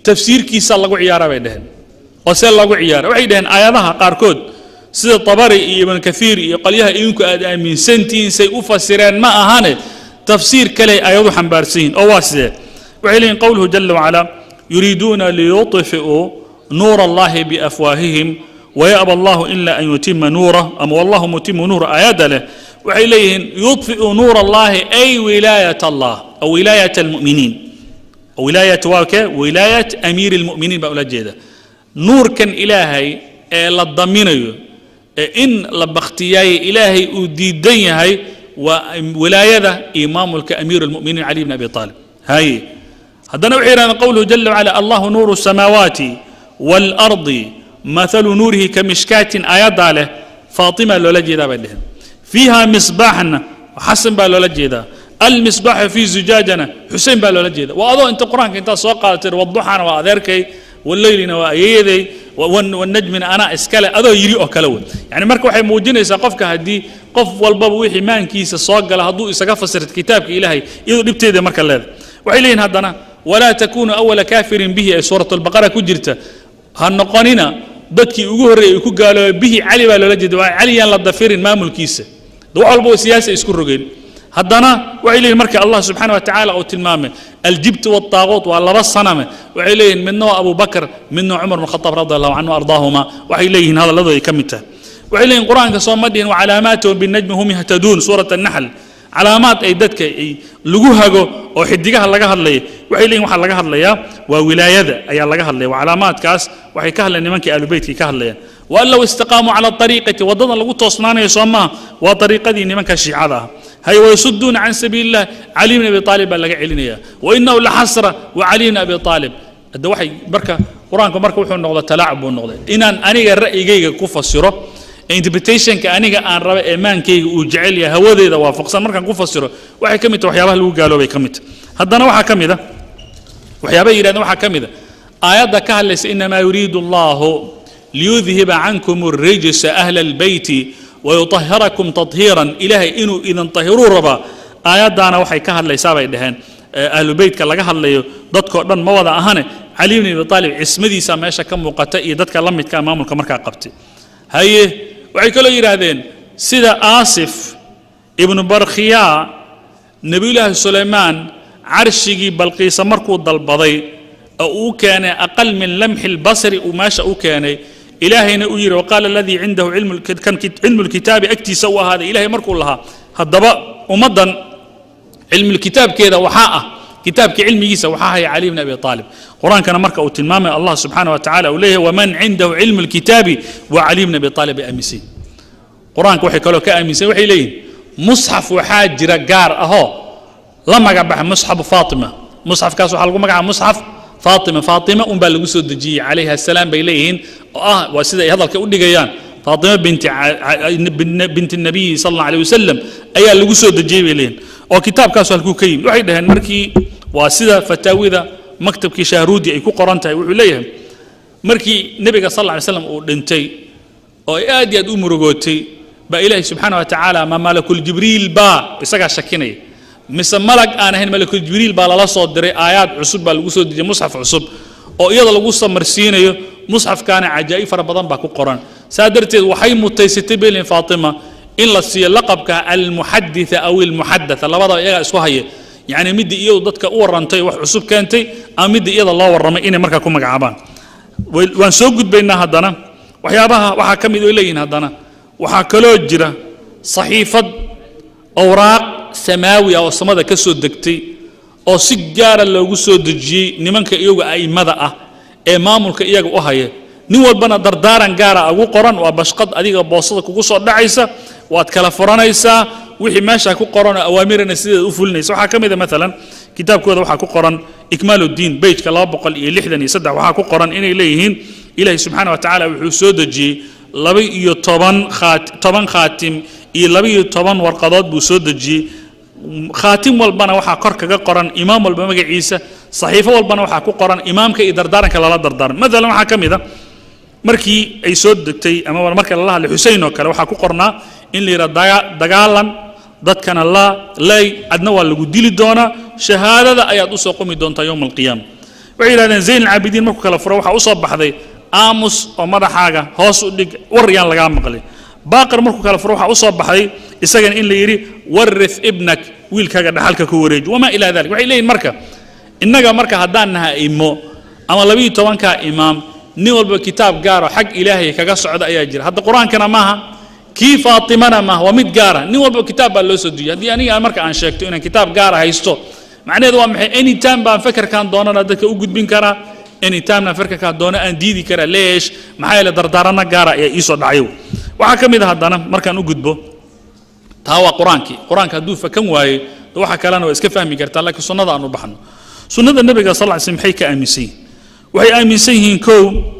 tafsiirkiisa lagu ciyaara bay dheheen oo see lagu ciyaara waxay dhaheen aayadaha qaarkood sida tabari iyo ibn kathiir iyo qolyaha idinku aad aaminsantihiin say u fasireen ma ahane tafsiir kale ayadu xambaarsan yihin oo waa sidee waxay leeyihin qowluhu jala wacala yuriiduuna liyuطfi'uu nuura allahi biafwaahihim ويأبى الله إلا أن يتم نوره أما والله متم نور آيات له waxay leeyihiin yudfiu nuur allahi ay wilaayat allah aw wilaayat almu'miniin wilaayat waa ke wilaayat amiiri almu'miniin baa ula jeeda nuurkan ilaahay ee la daminayo ee in la bakhtiyaayey ilaahay uu diidan yahay waa wilaayada iyo maamulka amiiru almu'miniin cali bn abi aalib haye haddana waxay yidhahdeen qowluhu jala wacala allahu nuuru الsamaawaati wاlardi mathalu nuurihi kamishkaatin aayaddaa leh faatima loola jeedaa bay dheheen fiiha misbaaxna xasan baa loola jeedaa almisbaaxu fii zujaajana xusein baa loola jeeda waa adoo inta qur-aanka intaad soo qaadatay waduxana waa adeerkay waleylina waa ayeeyaday wanajmina anaa iskale adoo yiri oo kale wey yani marka waxay muujinaysaa qofka haddii qof walbaba wixii maankiisa soo gala hadduu isaga fasirto kitaabka ilaahay iyadoo dhibteeda marka leeda waxay leeyihin haddana walaa takunu awala kaafirin bihi ee suurat albaqara ku jirta ha noqonina dadkii ugu horreeyey ku gaaloobay bihi cali baa loola jeeda waa cali yaan la dafirin maamulkiisa de wax walba siyaasa isku rogeen haddana waxay leeyihin marka allah subxaana wa tacaala uu tilmaamay aljibt waaltaaquut waa laba saname waxay leeyihin midna waa abu bakr midna cumar bn khataab radi allahu canhu ardaahuma waxay leeyihin hadalladooda ay ka mid tahay waxay leeyihin qur-aanka soo ma dhihin wacalaamaatuhu binajmi hum yahtaduun suurat annaxl calaamaad ay dadka ay lagu hago oo xidigaha laga hadlaya waxay leeyihin waxaa laga hadlayaa waa wilaayada ayaa laga hadlaya waa calaamaadkaas waxay ka hadlayaan nimankii ahlubeytkii ka hadlayaan waan low istaqaamuu cala ariiqati waddadan lagu toosnaanayo soo maaha waa ariiqadii nimanka shiicada ah hay wayasuduuna can sabiili illah cali bn abi aalib baa laga celinaya wainahu laxasra wa cali bn abi aalib hadda waxay marka qur-aanku marka wuxuu noqda talaacub buu noqday inaan aniga ra'yigayga ku fasiro interpretationka aniga aan raba ee maankayga uu jecel yahay hawadeeda waafaqsan markaan ku fasiro waxay ka mid tahay waxyaabaha lagu gaaloobay ka mid tahay haddana waxaa ka mid a waxyaabaha yidhahdeen waxaa ka mid a aayadda ka hadlaysa inamaa yuriidu allahu liyudhiba cankum الrijsa ahla albeyti wayutahirakum tahiiran ilaahay inuu idin tahiruu rabaa aayaddaana waxay ka hadlaysaa bay dhaheen ahlu beytka laga hadlayo dadkoo dhan ma wada ahane cali bn abi aalib cismadiisa meesha ka muuqata iyo dadka la midka maamulka markaa qabtay haye waxay kaloo yidhaahdeen sida aasif ibnu barkhiyaa nebiyulaahi sulaymaan carshigii balqiisa markuu dalbaday oo uu keenay aqal min lamxi lbasri uu meesha u keenay ilaahayna uu yidhi waqaala aladii cindahu cilmu lkitaabi agtiisa u ahaaday ilahay markuu lahaa haddaba ummaddan cilmulkitaabkeeda waxaa ah kitaabka cilmigiisa waxaa haya cali bn abi aalib qur-aankana marka uu tilmaamay allah subxaana wa tacala uu leeyahay waman cindahu cilmu lkitaabi wa cali bn abi aalib ay aaminsan qur-aanka waxay kaloo ka aaminsan waxay leeyihin musxaf waxaa jira gaar ahoo la magabaxa musxafu faatima musxafkaas waxaa lagu magacaaba musxaf faatima faatima unbaa lagu soo dejiyey calayha asalaam bay leeyihiin oo ah waa sida ay hadalka u dhigayaan faatima binti binti nabiyi sal alla alay wasalam ayaa lagu soo dejiyey bay leeyihin oo kitaabkaasu halkuu ka yimid waxay dhaheen markii waa sida fataawida maktabkii shahruudi ay ku qoran tahay wuxuu leeyahay markii nebiga sal alla alay slam uu dhintay oo ay aad iyo aad u murugootay baa ilaahi subxaana wa tacaala ma malakuljibriil baa isagaa shakinaya mise malag aan ahayn malakuljibriil baa lala soo diray aayaad cusub baa lagu soo dejiyey musxaf cusub oo iyada lagu samarsiinayo musxafkaana cajaa'ib fara badan baa ku qoran saa darteed waxay mutaysatay belin faatima in la siiyo laqabka almuxaditha aw ilmuxadatha labadaba iyagaa isku haya yacni middii iyadu dadka u warrantay wax cusub keentay ama middii iyada loo warramay inay markaa ku magacaabaan waan soo gudbaynaa haddana waxyaabaha waxaa ka mid oo leeyihin haddana waxaa kaloo jira saxiifad awraaq samaawi ah oo samada ka soo degtay oo si gaara loogu soo dejiyey nimanka iyaga a'immada ah ee maamulka iyaga u haya nin walbana dardaaran gaara ugu qoran waa bashqad adiga boosada kugu soo dhacaysa waad kala furanaysaa wixii meesha ku qoran oo awaamirana sideeda u fulinaysa waxaa ka mid a maalan kitaabkooda waxaa ku qoran ikmaaluddiin bejka laba boqol iyo lixdan iyo saddex waxaa ku qoran inay leeyihiin ilaahi subxaana wa tacaala wuxuu soo dejiyey laba iyo toban khaat toban khaatim iyo laba iyo toban warqadood buu soo dejiyey khaatim walbana waxaa kor kaga qoran imaam walba magaciisa saxiifo walbana waxaa ku qoran imaamka iyo dardaaranka lala dardaaran maalan waxaa ka mid a markii ay soo degtay ama marka lala hadlay xusein oo kale waxaa ku qornaa in la yidhaha dagaalan dadkana la lay adna waa lagu dili doonaa shahaadada ayaad usoo qumi doontaa yowma alqiyaama waxay yidhahdeen zayn alcaabidiin markuu kala furo waxaa u soo baxday aamus oo madaxaaga hoos u dhig war yaan lagaa maqlin baaqir markuu kala furo waxaa u soo baxday isagana in la yidhi warith ibnak wiilkaaga dhaxalka ku wareeji wamaa ilaa dalik waxay leeyihin marka innaga marka haddaan naha imo ama labiyo tobankaa imaam nin walba kitaab gaaro xag ilaahay kaga socda ayaa jira hadda qur-aankana maaha kii faatimana maaha waa mid gaara nin walba kitaab baa loo soo dujiyay haddii aniga marka aan sheegto inaan kitaab gaara haysto macnaheedu waa maxay anytime baan fekerkaan doonana dadka u gudbin karaa anytimena fekerkaan doono aan diidi karaa leesh maxaa yeele dardaarana gaara ayaa iisoo dhacay waxaa ka mid a haddana markaan u gudbo taa waa qur-aankii qur-aanka hadduu fakan waayo de waxa kalena waa iska fahmi kartaa laakiin sunnada aan u baxno sunnada nebiga sal lla ly slam maxay ka aaminsan yihin waxay aaminsan yihiin kow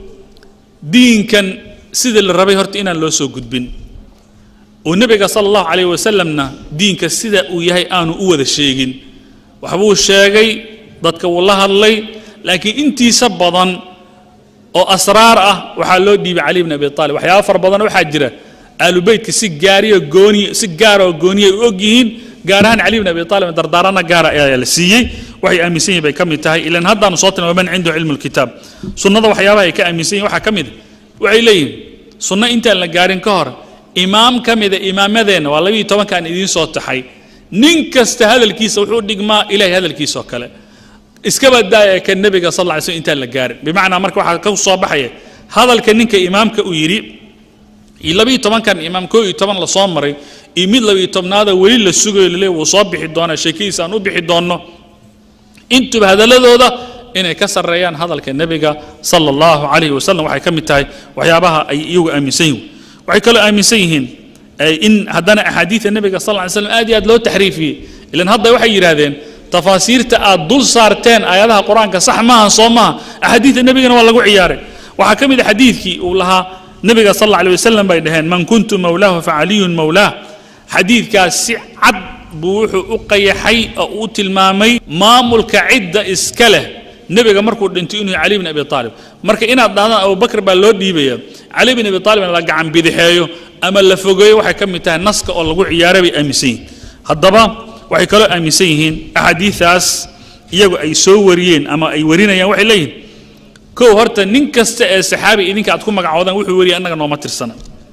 diinkan sidii la rabay horta inaan loo soo gudbin oo nebiga sala allahu calayh wasalamna diinka sida uu yahay aanu u wada sheegin waxbuu sheegay dadka wuu la hadlay laakiin intiisa badan oo asraar ah waxaa loo dhiibay cali bn abi aalib waxyaaba fara badan waxaa jira aalubeytka si gaariyo gooni si gaara oo gooniya u og yihiin gaar ahaan cali bn abi aalib dardaarana gaara ayaa la siiyey waxay aaminsan yihin bay ka mid tahay ilan haddaanu soo tilmaamay man cindahu cilmu lkitaab sunnada waxyaabaha ay ka aaminsan yihin waxaa ka mid waxay leeyihin sunno intaan la gaarin ka hor imaam ka mida imaamadeenna waa labiiyo tobankaan idiin soo taxay nin kasta hadalkiisa wuxuu dhigmaa ilahay hadalkiisa oo kale iskaba daaya ka nebiga sal lla ly slm intaan la gaarin bimacnaa marka waxaa ka soo baxaya hadalka ninka imaamka uu yidhi iyo labiiyo tobankan imaam koo iyo toban la soo maray iyo mid labiiyo tobnaada weli la sugayo lale wuu soo bixi doonaa sheekadiisa aan u bixi doonno intuba hadalladooda inay ka sarreeyaan hadalka nebiga sala allahu calayhi wasalam waxay ka mid tahay waxyaabaha ay iyagu aaminsan yihiin waxay kaloo aaminsan yihiin in haddana axaadiida nebiga sal ly slam aad iyo aad loo taxriifiyey ilan hadda waxay yidhaahdeen tafaasiirta aad dul saarteen aayadaha qur-aanka sax maaha soo maaha axaadiidta nebigana waa lagu ciyaaray waxaa ka mid a xadiidkii uu lahaa nebiga sal alla alay wasalam bay dhaheen man kuntu mawlaahu facaliyun mawlaah xadiidkaas si cad buu wuxuu u qayaxay oo u tilmaamay maamulka cidda iska leh nebiga markuu dhintay inuu cali bn abi aalib marka inaad dhahdaan abubakr baa loo dhiibaya cali bn abi aalibna la gacan bidixeeyo ama la fogeeyo waxay ka mid tahay naska oo lagu ciyaaray bay aaminsan yihin haddaba waxay kaloo aaminsan yihiin axaadiidaas iyagu ay soo wariyeen ama ay warinayaan waxay leeyihin kow horta nin kasta ee saxaabi idinka aad ku magacoodaan wuxuu wariyay annaga nooma tirsana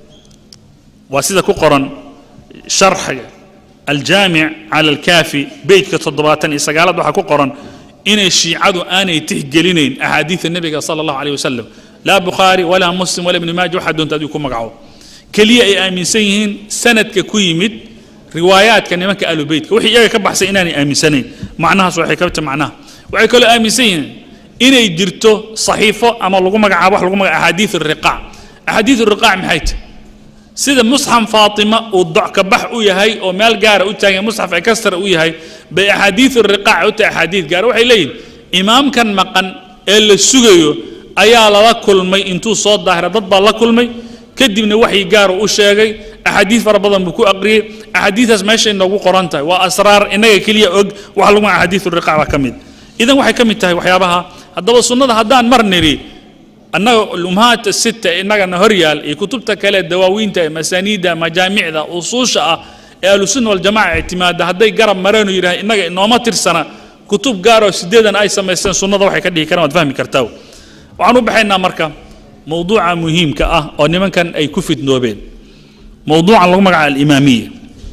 waa sida ku qoran sharxiga aljaamic cala alkaafi beytka toddobaatan iyo sagaalaad waxaa ku qoran inay shiicadu aanay tixgelinayn axaadiida nebiga sala allahu alayh wasalam laa bukhaari walaa muslim walaa ibni maaja waxaa doonta adigu ku magaco keliya ay aaminsan yihiin sanadka ku yimid riwaayaadka nimanka alubeytka wixii iyaga ka baxsay inaanay aaminsanayn macnahaas waxay ka tahay macnaha waxay kaloo aaminsan yihiin inay jirto saxiifo ama lagu magacaabo wax lagu magaca axaadiid riqaac axaadiid riqaac maxay tahay sida musxaf faatima uu docka bax u yahay oo meel gaara u taagan musxaf ekastra u yahay bay axaadiid riqaac u tahay axaadiid gaara waxay leeyihin imaamkan maqan ee la sugayo ayaa lala kulmay intuu soo daahira dad baa la kulmay kadibna waxyi gaaru u sheegay axaadiid fara badan buu ku aqriyey axaadiidaas meeshay noogu qoran tahay waa asraar innaga keliya og wax lagu axaadiid riqaac baa ka mid idan waxay ka mid tahay waxyaabaha haddaba sunnada haddaan mar nidhi annaga ummahaat sita innagana hor yaal iyo kutubta kale dawaawiinta masaaniidda majaamicda usuusha ah ee ahlusunna waljamaca ictimaada hadday garab mareenu yidhaha innaga inooma tirsana kutub gaaroo sideedan ay samaysteen sunnada waxay ka dhihi karaan waad fahmi kartaa waxaan u baxaynaa marka mowduuca muhiimka ah oo nimankan ay ku fidnoobeen mowduucan lagu magaca alimaamiya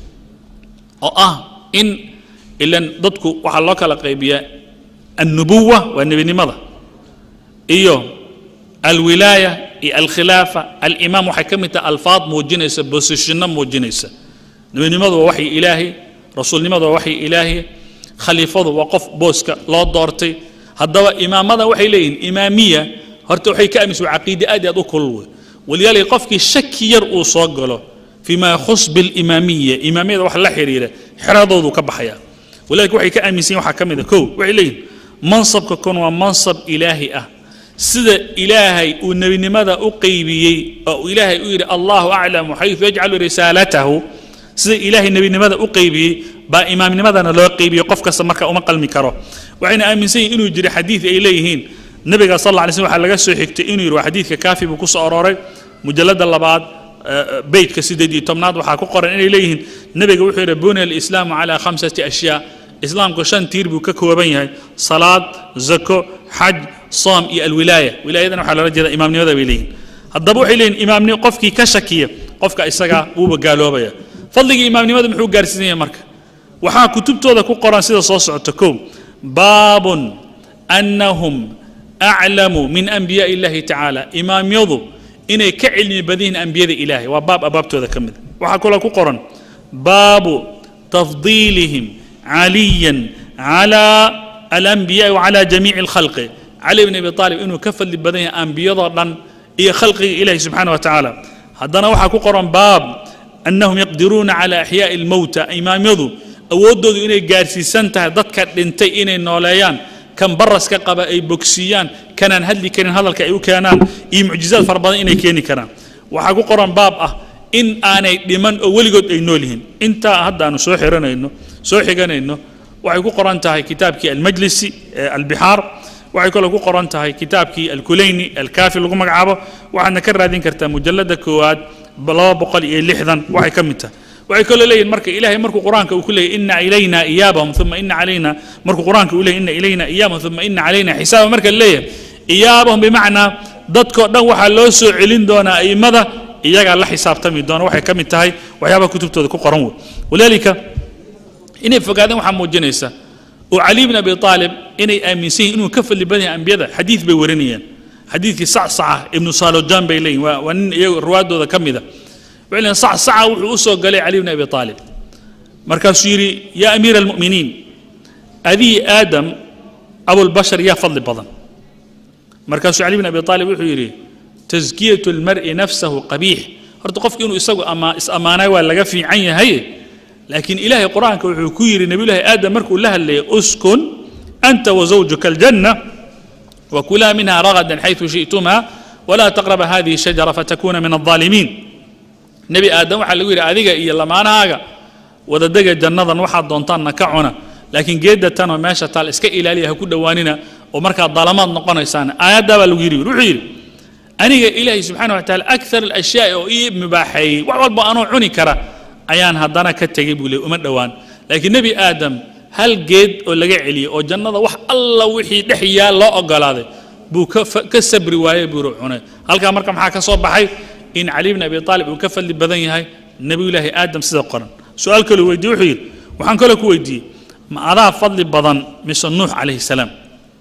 oo ah in ilan dadku waxaa loo kala qaybiyaa annubuwa waa nebinimada iyo alwilaaya iyo alkhilaafa alimaam waxay ka mid tahay alfaad muujinaysa bosishinno muujinaysa nebinimadu waa waxyi ilaahi rasuulnimadu waa waxyi ilaahi khaliifadu waa qof booska loo doortay haddaba imaamada waxay leeyihin imaamiya horta waxay ka aaminsan waa caqiide aad iyo aad u kulul wey walidaalika qofkii shaki yar uu soo galo fima yakhus bilimaamiya imaamiyada wax la xiriira xeradoodu ka baxaya walidalika waxay ka aaminsan yihin waxaa ka mid a kow waxay leeyihin mansabka kon waa mansab ilaahi ah sida ilaahay uu nebinimada u qeybiyey oo uu ilaahay u yidhi allahu aclamu xayثu yajcalu risaalatahu sida ilaahay nebinimada u qeybiyey baa imaamnimadana loo qeybiyo qof kasta marka uma qalmi karo waxayna aaminsan yihin inuu jiro xadiid ay leeyihiin nabiga sal alla alay slm waxaa laga soo xigtay inuu yidhi waa xadiidka kaafi buu ku soo arooray mujalladda labaad beytka sideed iyo tobnaad waxaa ku qoran inay leeyihiin nebiga wuxuu yidhi buniya alislaamu calaa khamsati ashyaa islaamku shan tiir buu ka kooban yahay salaad zako xaj soom iyo alwilaaya wilaayadana waxaa loola jeeda imaamnimada bay leeyihin haddaba waxay leeyihin imaamnimo qofkii ka shakiya qofka isaga wuuba gaaloobaya fadligii imaamnimada muxuu gaarsiisan yahay marka waxaa kutubtooda ku qoran sida soo socota kow baabun annahum aclamu min anbiyaai illahi tacaala imaamyadu inay ka cilmi badan yihiin ambiyada ilaahay waa baab abaabtooda ka mid waxaa kaloo ku qoran baabu tafdiilihim caliyan cala alanbiyaai wacala jamiici alkhalqi cali bn abi aalib inuu ka fadli badan yahay ambiyadoo dhan iyo khalqiga ilahi subxaana wa tacaala haddana waxaa ku qoran baab annahum yaqdiruuna cala axyaai almowta imaamyadu awooddoodu inay gaarsiisan tahay dadka dhintay inay nooleeyaan kan baraska qaba ay bogsiiyaan kanaan hadli karin hadalka ay u keenaan iyo mucjizaad fara badan inay keeni karaan waxaa ku qoran baab ah in aanay dhiman oo weligood ay nool yihiin intaa hadda aanu soo xiranayno soo xiganayno waxay ku qoran tahay kitaabkii almajlisi ee albixaar waxay kaloo ku qoran tahay kitaabkii alkulayni alkaafi lagu magacaabo waxaadna ka raadin kartaa mujalladda koowaad laba boqol iyo lixdan waxay ka mid tahay waxay kaloo leeyihin marka ilaahay markuu qur-aanka uu ku leeyahy ina ilayna iyaabahum uma ina calayna markuu qur-aanka uu leeyahy ina ilayna iyaabahum uma ina calayna xisaaba marka leeyahay iyaabahum bimacnaa dadkoo dhan waxaa loo soo celin doonaa a'immada iyagaa la xisaabtami doona waxay ka mid tahay waxyaabaha kutubtooda ku qoran wey walaalika inay fogaadeen waxaa muujinaysa oo cali bn abi aalib inay aaminsan yihin inuu ka fadli badan yahay ambiyada xadiid bay warinayaan xadiidkii sacsaca ibnu salojan bay leeyihin waa waa nin iyago ruwaadooda ka mida waxay leeyihin sacsaca wuxuu u soo galay cali bn abi aalib markaasuu yidhi yaa amiira almu'miniin adii aadam abulbashar yaa fadli badan markaasuu cali bn abi aalib wuxuu yidhi taskiyatu almar'i nafsahu qabiix horta qofki inuu isagu ama is ammaanay waa laga fiican yahay laakiin ilaahay qur-aanka wuxuu ku yidhi nabiyullaahi aadam markuu la hadlayay uskun anta wazawjuka aljanna وكلا منها رغدا حيث شئتما ولا تقرب هذه الشجرة فتكون من الظالمين نبي آدم waxaa lagu yidhi adiga iyo lamaanahaaga wadadega jannadan waxaad doontaanna ka cuna laakiin geedda tanoo meesha taal iska ilaaliya ha ku dhowaanina oo markaad dalamaad noqonaysaan aayaddaa baa lagu yidhi wuxuu yidhi aniga ilaahay subxaana wa tacaala akthar alashyaai oo ii mubaaxeeyey wax walba anoo cuni kara ayaan haddana ka tegey buu leey uma dhowaan laakiin nebi aadam hal geed oo laga celiyey oo jannada wax alla wixii dhex yaal loo ogolaaday buu ka fa- ka sabri waayey buuru cunay halkaa marka maxaa ka soo baxay in cali bn abi aalib uu ka fadli badan yahay nebiyullaahi aadam sida qoran su-aal kaloo weydiye wuxuu yidhi waxaan kaloo ku weydiiyey ma adaa fadli badan mise nuux calayhi salaam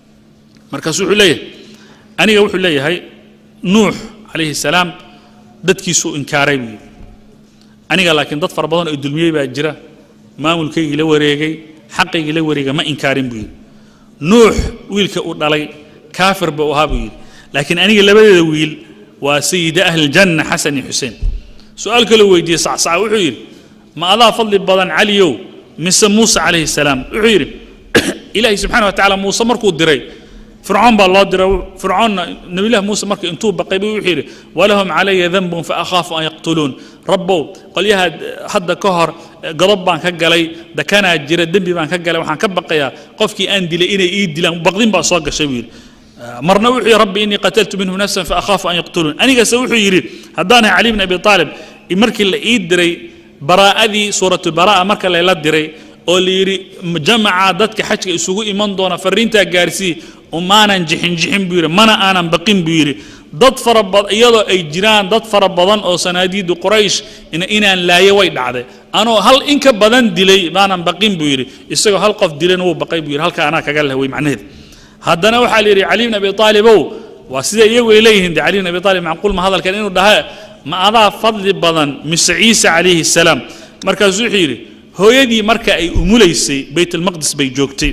markaasu wuxuu leeyahay aniga wuxuu leeyahay nuux calayhi salaam dadkiisuu inkaaray buu yidhi aniga laakiin dad fara badan oo dulmiyey baa jira maamulkaygii la wareegay xaqaygii la wareegay ma inkaarin buu yidhi nuux wiilka uu dhalay kaafir buu ahaa buu yidhi laakiin aniga labadeeda wiil waa sayida ahli ljanna xasan iyo xuseen su-aal kaloo weydiiyey sacsaca wuxuu yidhi ma adaa fadli badan caliyow mise muuse calayhi salaam wuxuu yidhi ilaahay subxaana wa tacaala muuse markuu diray fircoon baa loo diray fircoonna nabilahi muuse marka intuu baqay buu wuxuu yidhi walahum calaya danbun faakhaafu an yaqtuluun rabbow qolyaha hadda ka hor godob baan ka galay dakanaa jira dembi baan ka galay waxaan ka baqayaa qofkii aan dilay inay ii dilaan baqdin baa soo gashay buu yidhi marna wuxuu yidhi rabbi innii qataltu minhu nafsan faakhaafu an yaqtuluun anigase wuxuu yidhi haddaanahay cali bn abi aalib markii la ii diray baraa'adii suuratulbaraa'a marka layla diray oo la yidhi jamaca dadka xajka isugu iman doona fariintaa gaarsii umaanan jixin jixin buu yidhi mana aanan baqin buu yidhi dad fara badan iyadoo ay jiraan dad fara badan oo sanaadiidu quraysh in- inaan laayo way dhacday anoo hal in ka badan dilay maanan baqin buu yidhi isagoo hal qof dilayna wuu baqay buu yidhi halka anaa kaga lahway macnaheed haddana waxaa la yidhi cali bn abi aalibow waa sida iyagu ay leeyihiin de cali bn abi aalib macquul ma hadalkan inuu dhaha ma adaa fadli badan mise ciisa calayhi salaam markaasuu wuxuu yidhi hooyadii marka ay umulaysay baytalmaqdis bay joogtay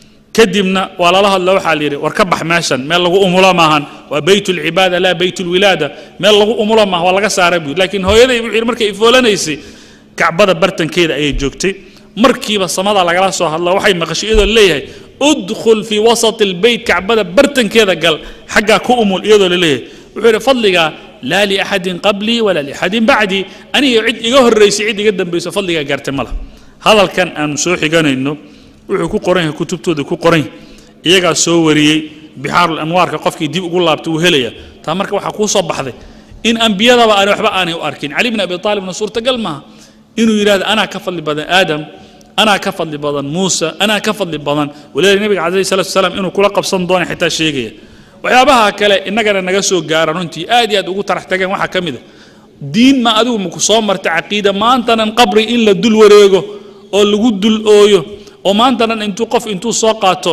kadibna waa lala hadla waxaa la yidhi war ka bax meeshan meel lagu umulo maahan waa bayt lcibaada laa bayt lwilaada meel lagu umulo maaha waa laga saaray buu laakiin hooyaday wuxuu yidhi markay ifoolanaysay kacbada bartankeeda ayay joogtay markiiba samada lagala soo hadlo waxay maqashay iyadoo leeyahay udkhul fii wasati lbeyt kacbada bartankeeda gal xaggaa ku umul iyadoo laleeyahay wuxuu yidhi fadligaa laa liaxadin qablii walaa liaxadin bacdii aniga cid iga horraysay cid iga dambayso fadligaa gaartay ma laha hadalkan aanu soo xiganayno wuxuu ku qoran yahay kutubtooda ku qoran yahay iyagaa soo wariyey bixaarul anwaarka qofkii dib ugu laabtay wuu helaya taa marka waxaa kuu soo baxday in ambiyadaba aan waxba aanay u arkin cali bn abi aalibna suurtagal maaha inuu yidhahdo anaa ka fadli badan aadam anaa ka fadli badan muuse anaa ka fadli badan walilahi nabiga calayhi salatu wasalaam inuu kula qabsan doono xitaa sheegaya waxyaabaha kale innagana naga soo gaara runtii aad iyo aad ugu tarax tageen waxaa ka mid a diin ma adigu maku soo marta caqiida maantanan qabri in la dul wareego oo lagu dul ooyo oo maantanan intuu qof intuu soo qaato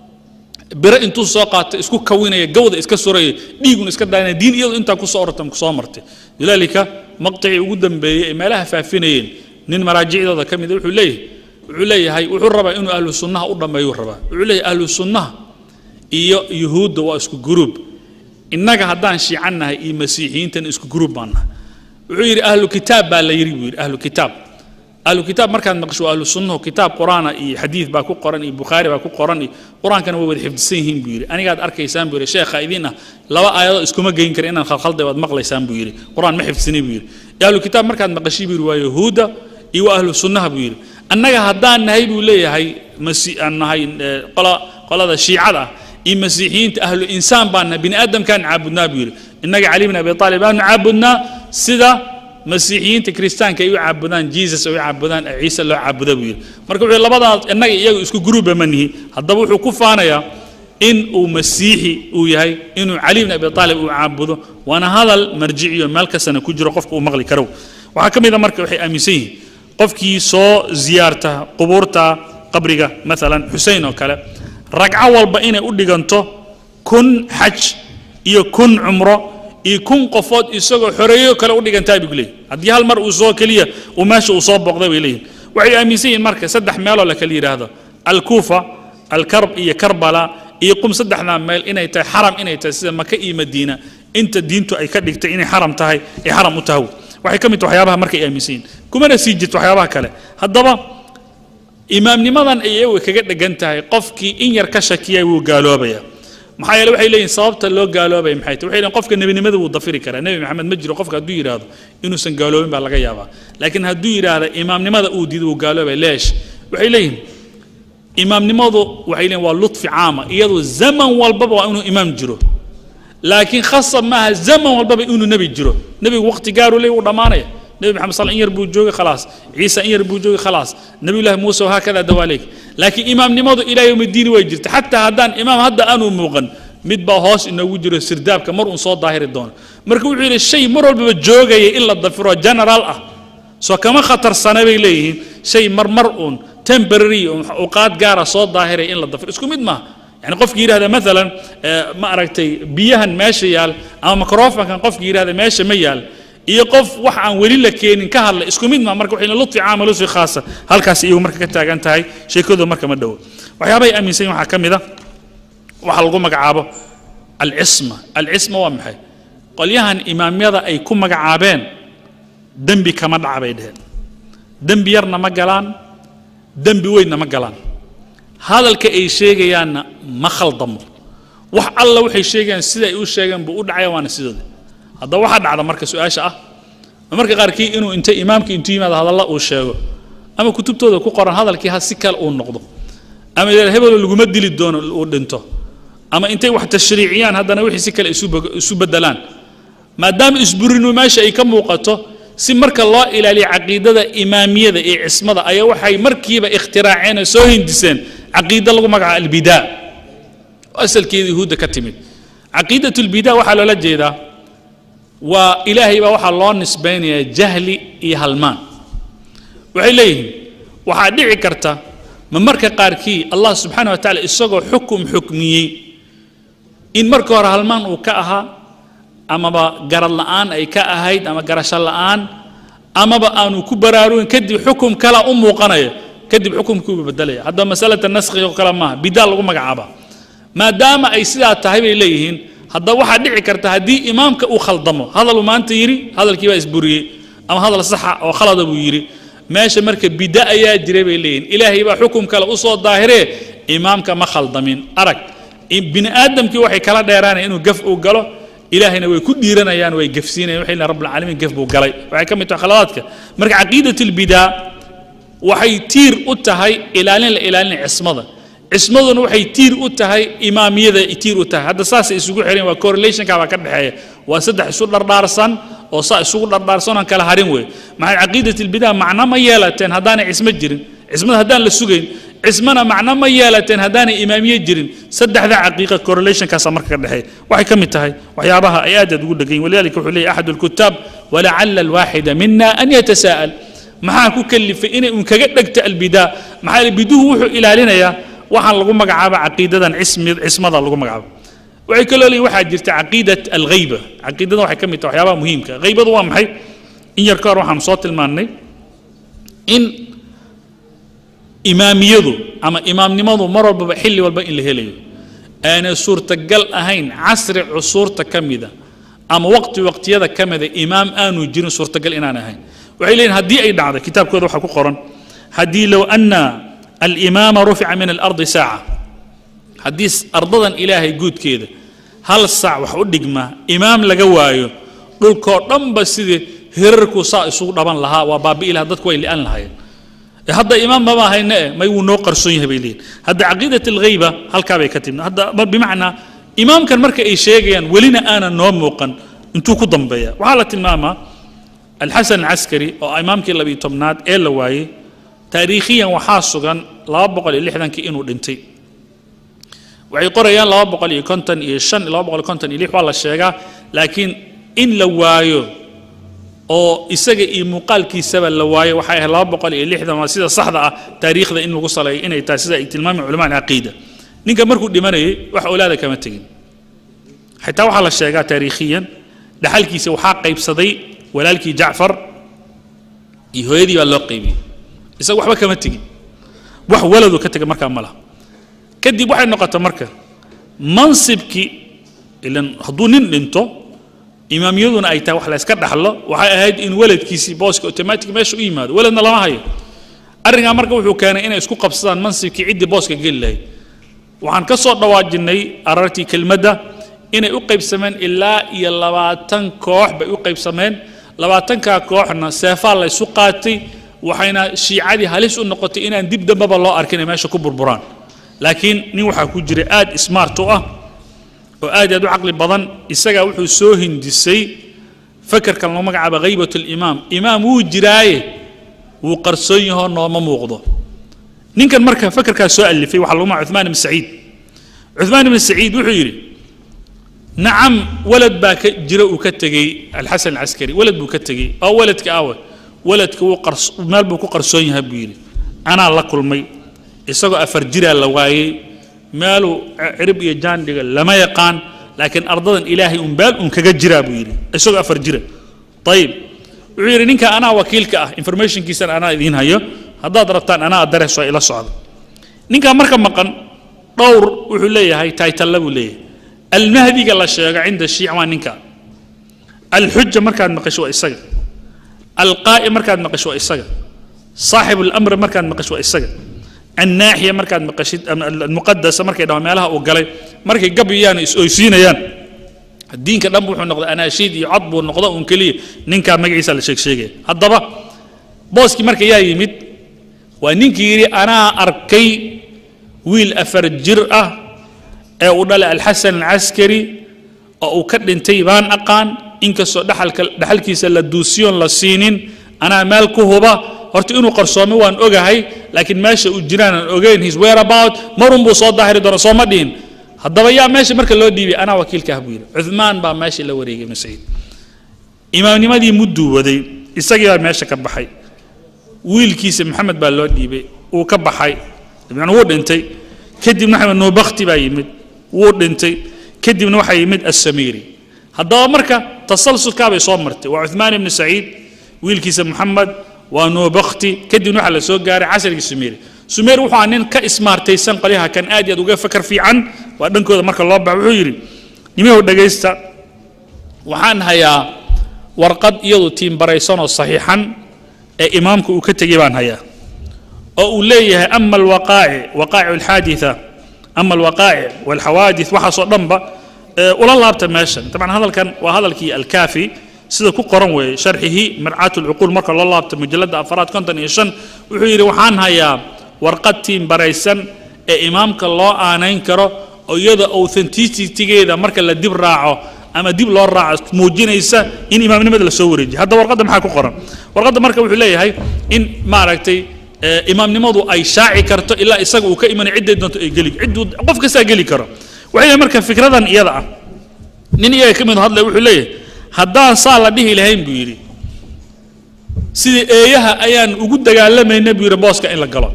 biro intuu soo qaato isku kawinaya gawda iska suraya dhiigun iska daanaya diin iyadu intaa kusoo oratan kusoo martay lidaalika maqticii ugu dambeeyey ay meelaha faafinayeen nin maraajicdooda ka mid wuxuu leeyahay wuxuu leeyahay wuxuu rabaa inuu ahlu sunnaha u dhammeeyuu rabaa wuxuu leeyahay ahlu sunnaha iyo yuhuudda waa isku guruub innaga haddaan shiican nahay iyo masiixiyiintana isku guruub baan nahay wuxuu yidhi ahlu kitaab baa la yidhi buu yidhi ahlu kitaab ahlu kitaab markaad maqasho waa ahlu sunnahu kitaab quraana iyo xadiid baa ku qoran iyo bukhaari baa ku qoran iyo qur-aankana way wada xifdisan yihiin buu yidhi anigaad arkaysaan buu yidhi sheekha idin ah laba aayadoo iskuma geyn kara inaan khalkhalday waad maqlaysaan buu yidhi qur-aan ma xifdisani buu yidhi ahlu kitaab markaad maqashay buu yidhi waa yahuudda iyo waa ahlu sunnaha buu yidhi annaga haddaan nahay buu leeyahay masi aan nahay eh, qola qolada shiicada ah iyo masiixiyiinta ahlu insaan baan nahay bini aadamkaan caabudnaa buu yidhi innaga cali bn abi aalib aanu caabudnaa sida masiixiyiinta kiristaanka ay u caabudaan jesus ay u caabudaan ee ciise loo caabuda buu yidhi marka wuxuu labadaas innaga iyagu isku guruuba ma nihi haddaba wuxuu ku faanayaa in uu masiixi uu yahay inuu cali bn abi aalib uu caabudo waana hadal marjiciyo meel kastana ku jiro qofka uu maqli karo waxaa ka mid a marka waxay aaminsan yihiin qofkii soo ziyaarta qubuurta qabriga maalan xusein oo kale ragco walba inay u dhiganto kun xaj iyo kun cumro iyo kun qofood isagoo xoreeyo kale u dhigantaa buu leeyahy haddii hal mar uu soo keliya uu meesha uu soo booqday bay leeyihin waxay aaminsan yihiin marka saddex meeloo la kala yidhaahdo alkuufa alkarb iyo karbala iyo qum saddexdaa meel inay tahay xaram inay tahay sida maka iyo madiina inta diintu ay ka dhigtay inay xaram tahay ay xaram u tahay waxay ka mid tahay waxyaabaha markay aaminsan yihiin kumana sii jirto waxyaabaha kale haddaba imaamnimadan ay iyagu kaga dhegan tahay qofkii in yar ka shakiyay wuu gaaloobaya maxaa yeele waxay leeyihin sababta loo gaaloobaya maxay tahay waxay leeyihin qofka nebinimada wuu dafiri karaa nebi maxamed ma jiro qofka hadduu yidhaahdo inuusan gaaloobin baa laga yaabaa laakiin hadduu yidhaahda imaamnimada uu diido wuu gaaloobaya leesh waxay leeyihin imaamnimadu waxay leeyihin waa lutfi caama iyadu zaman walbaba waa inuu imaam jiro laakiin khasab maaha zaman walbaba inuu nebi jiro nebigu waqti gaaruu leeyahy wuu dhammaanaya nebi maxamed sal in yar buu joogay khalaas ciise in yar buu joogay khalaas nebiyullahi muuse wahaakada dawaaleeg laakiin imaamnimadu ilaa yowmi diini way jirta xataa haddaan imaam hadda aanu muuqan mid baa hoos inoogu jiro sirdaabka mar uun soo daahiri doono marka wuxuu yidhi shay mar walbaba joogaya in la dafiro general ah soo kama khatarsana bay leeyihiin shay marmar uun temporary uqaad gaara soo daahiraya in la dafiro isku mid maaha يعني قف يرهذا مثلا ما أركتي بيهن ماشي يال أما ميكروفون كان قف يرهذا ماشي ميال iyo qof wax aan weli la keenin ka hadla isku mid ma marka waxayna ludfi caama ludfi khaasa halkaas iyagu marka ka taagan tahay sheekadu marka ma dhowo waxyaabahay aaminsan yihin waxaa ka mid a waxaa lagu magacaabo alcisma alcisma waa maxay qolyahan imaamyada ay ku magacaabeen dembi kama dhaca bay dheheen dembi yarna ma galaan dembi weynna ma galaan hadalka ay sheegayaanna ma khaldamo wax alla waxay sheegayaan sida ay u sheegeen buu u dhacaya waana sidooda haddaba waxaa dhacda marka su-aasha ah marka qaarkii inuu inta imaamka intuu yimaado hadalla uu sheego ama kutubtooda ku qoran hadalkii ha si kale uu noqdo ama yidhahda hebelo laguma dili doono uu dhinto ama intay wax tashriiciyaan haddana wixii si kale isu bog- isu beddelaan maadaama isburinu meesha ay ka muuqato si marka loo ilaaliyo caqiidada imaamiyada iyo cismada ayaa waxay markiiba ikhtiraaceen oo soo hindiseen caqiido lagu magacaabo albidaa oo asalkeeda yahuudda ka timid caqiidat lbidaa waxaa loola jeedaa waa ilaahay baa waxaa loo nisbaynayaa jahli iyo halmaan waxay leeyihiin waxaa dhici karta ma marka qaarkii allah subxaana wa tacaala isagoo xukum xukmiyey in marka hore halmaan uu ka ahaa amaba garad la'aan ay ka ahayd ama garasho la'aan amaba aanu ku baraarugin kadib xukum kala u muuqanaya kadib xukumkiibu bedelaya haddaba masalata naskhiga oo kale maaha bidaa lagu magacaaba maadaama ay sidaa tahay bay leeyihiin haddaba waxaa dhici karta haddii imaamka uu khaldamo hadaluu maanta yidhi hadalkii baa isburiyey ama hadal saxa oo khalada buu yidhi meesha marka bida ayaa jiray bay leeyihin ilaahay baa xukum kale usoo daahiree imaamka ma khaldamin arag bini aadamkii waxay kala dheeraanaya inuu gaf uu galo ilaahayna way ku dhiiranayaan way gafsiinayan waxay leeyihin rabbilcaalamiin gaf buu galay waxay ka mid tahay khaladaadka marka caqiidat albidaa waxay tiir u tahay ilaalin la ilaalinaya cismada cismaduna waxay tiir u tahay imaamiyada tiir u tahay hadda saasay isugu xireen waa correlationka baa ka dhexeeya waa saddex isu dhardhaarsan oo saa isugu dhardhaarsan aan kala harin wey maxay caqiidat albidaa macno ma yeelateen haddaanay cismo jirin cismada haddaan la sugayn cismana macno ma yeelateen haddaanay imaamiye jirin saddexda caqiiqa correlationkaasa marka ka dhexeeya waxay ka mid tahay waxyaabaha ay aad aad ugu dhegan yihin walidalika wuxuu leeyahy axad alkutaab walacala alwaaxida mina an yatasaa'al maxaa ku kalifay inay un kaga dhegto albidaa maxaa yeele biduhu wuxuu ilaalinayaa waxaan lagu magacaaba caqiidadan cismi cismada lagu magacaabo waxay kaloo leeyihin waxaa jirta caqiidat alghayba caqiidada waxay ka mid tahay waxyaabaha muhiimka ghaybadu waa maxay in yar ka hor waxaanu soo tilmaannay in imaamiyadu ama imaamnimadu mar walbaba xilli walba in la helayo aanay suurtagal ahayn casri cusuurta ka mida ama waqti waqtiyada ka mida imaam aanu jirin suurtagal inaan ahayn waxay leeyihin haddii ay dhacdo kitaabkooda waxaa ku qoran haddii low ana alimaama rufica min alardi saaca haddii ardadan ilaahay guudkeeda hal saac wax u dhigma imaam laga waayo dhulkoo dhanba sidii hirarku saa isugu dhaban lahaa waa baabi'i lahaa dadku way li'an lahaayeen hadda imaam mama hayne eh may wuu noo qarsoon yahay bay leeyihin hadda caqiidat alghayba halkaa bay ka timid hadda bimacnaa imaamkan marka ay sheegayaan welina aanan noo muuqan intuu ku dambeeya waxaa la tilmaamaa alxasan alcaskari oo imaamkii labiyo tobnaad ee la waayey taariikhiyan waxaa sugan laba boqol iyo lixdankii inuu dhintay waxay qorayaan laba boqol iyo konton iyo shan laba boqol iyo konton iyo lix waa la sheegaa laakiin in la waayo oo isaga iyo muuqaalkiisaba la waayo waxay ahayd laba boqol iyo lixdan waa sida saxda ah taariikhda in lagu saleeyo inay tahay sida ay tilmaameen culamaa alcaqiida ninka markuu dhimanayay wax awlaada kama tegin xitaa waxaa la sheegaa taariikhiyan dhaxalkiisa waxaa qaybsaday walaalkii jacfar iyo hooyadii baa loo qaybiyey isaga waxba kama tegin wax waladu ka tega markaa ma laha kadib waxay noqotay marka mansibkii ilan hadduu nin dhinto imaamiyaduna ay tahay wax la yska dhaxlo waxay ahayd in weladkiisii booska automatic meesha u yimaado weladna lama hayo arrinkaa marka wuxuu keenay inay isku qabsadaan mansibkii ciddii booska geli lahayd waxaan ka soo dhawaajinay arartii kelmadda inay u qaybsameen ilaa iyo labaatan koox bay u qaybsameen labaatankaa kooxna seefaa la ysu qaatay waxayna shiicadii halis u noqotay inaan dib dambaba loo arkin ay meesha ku burburaan laakiin nin waxaa ku jira aad smart u ah oo aad aad u caqli badan isagaa wuxuu soo hindisay fakerkan loo magacaaba haybat limaam imaam wuu jiraaye wuu qarsoon yahoo nooma muuqdo ninkan marka fakerkaas soo alifay waxaa lagu magaca cuثmaan ibn saciid cuثmaan ibn saciid wuxuu yidhi nacam walad baa ka jira uu ka tegey alxasan alcaskari walad buu ka tegey oo waladka awe waladka wuu qars meel buu ku qarsoon yahay buu yidhi anaa la kulmay isagoo afar jiraa la waayey meeluu cirib iyo jaandhiga lama yaqaan laakiin ardadan ilaahay un beel un kaga jiraa buu yidhi isagoo afar jira ayib wuxuu yidhi ninka anaa wakiilka ah informationkiisana anaa idiin hayo haddaad rabtaan anaa addarees waa ila socda ninkaa marka maqan dhowr wuxuu leeyahay taytalla buu leeyahay almahdiga la sheego cinda shiic waa ninka alxuja markaad maqasho waa isaga alqaa'i markaad maqasho waa isaga saaxibu alamri markaad maqasho waa isaga annaaxiya markaad maqashid almuqadasa markay dhamaan meelaha uu galay markay gabyayaan is-oysiinayaan diinka dhan wuxuu noqday anaashiid iyo cod buu noqdo un keliya ninkaa magaciisa la sheeg sheegaya haddaba booskii marka yaa yimid waa ninkii yidhi anaa arkay wiil afar jir ah ee uu dhalay alxasan alcaskari oo uu ka dhintay baan aqaan inkastoo dhaxalka dhaxalkiisa la duusiyoon la siinin anaa meel ku huba horta inuu qarsoomay waan ogahay laakiin meesha uu jiraan aan ogeyn his whereabout marun buu soo daahiri doona sooma dhihin haddaba yaa meesha marka loo dhiibay anaa wakiilka ah buu yidhi cuthmaan baa meesha la wareegay ibnu saciid imaamnimadii mudduu waday isagii baa meesha ka baxay wiilkiisa maxamed baa loo dhiibay wuu ka baxay dabcan wuu dhintay kadibna maxamed nuubakti baa yimid wuu dhintay kadibna waxaa yimid assamiiri haddaba marka tasalsulkaa bay soo martay waa cuthmaan ibnu saciid wiilkiisa maxamed waa nuubakti kadibna waxaa la soo gaaray casrigii sumeeri sumeer wuxuu nin ka ismaartaysan qolyaha kan aad iyo aad uga fakar fiican waa dhankooda marka loo baxa wuxuu yidhi nimahow dhegaysta waxaan hayaa warqad iyadu tiimbaraysanoo saxiixan ee imaamku uu ka tegey baan hayaa oo uu leeyahay ama alwaqaaci waqaaci alxaaditha ama alwaqaaci walxawaadith waxaasoo dhanba ula laabta meeshan dabcan hadalkan waa hadalkii alkaafi sida ku qoran weeye sharxihi mircaat lcuquul marka loo laabta mujalladda afaraad konton iyo shan wuxuu yidhi waxaan hayaa warqad tiimbaraysan ee imaamka loo aanayn karo oo iyada authenticitigeeda marka la dib raaco ama dib loo raaco muujinaysa in imaamnimada la soo wareejiyo hadda warqadda maxaa ku qoran warqadda marka wuxuu leeyahay in maaragtay ee, imaamnimadu ay shaaci karto ilaa isaga uu ka imanay cidday doonto ay geli cidduu qof kastaa geli karo waxay leeyihin marka fikradan iyada ah nin iyaga ka mid hadlay wuxuu leeyahay haddaan saa la dhihi lahayn buu yidhi sidii eeyaha ayaan ugu dagaalamayna buu yidhi booska in la galo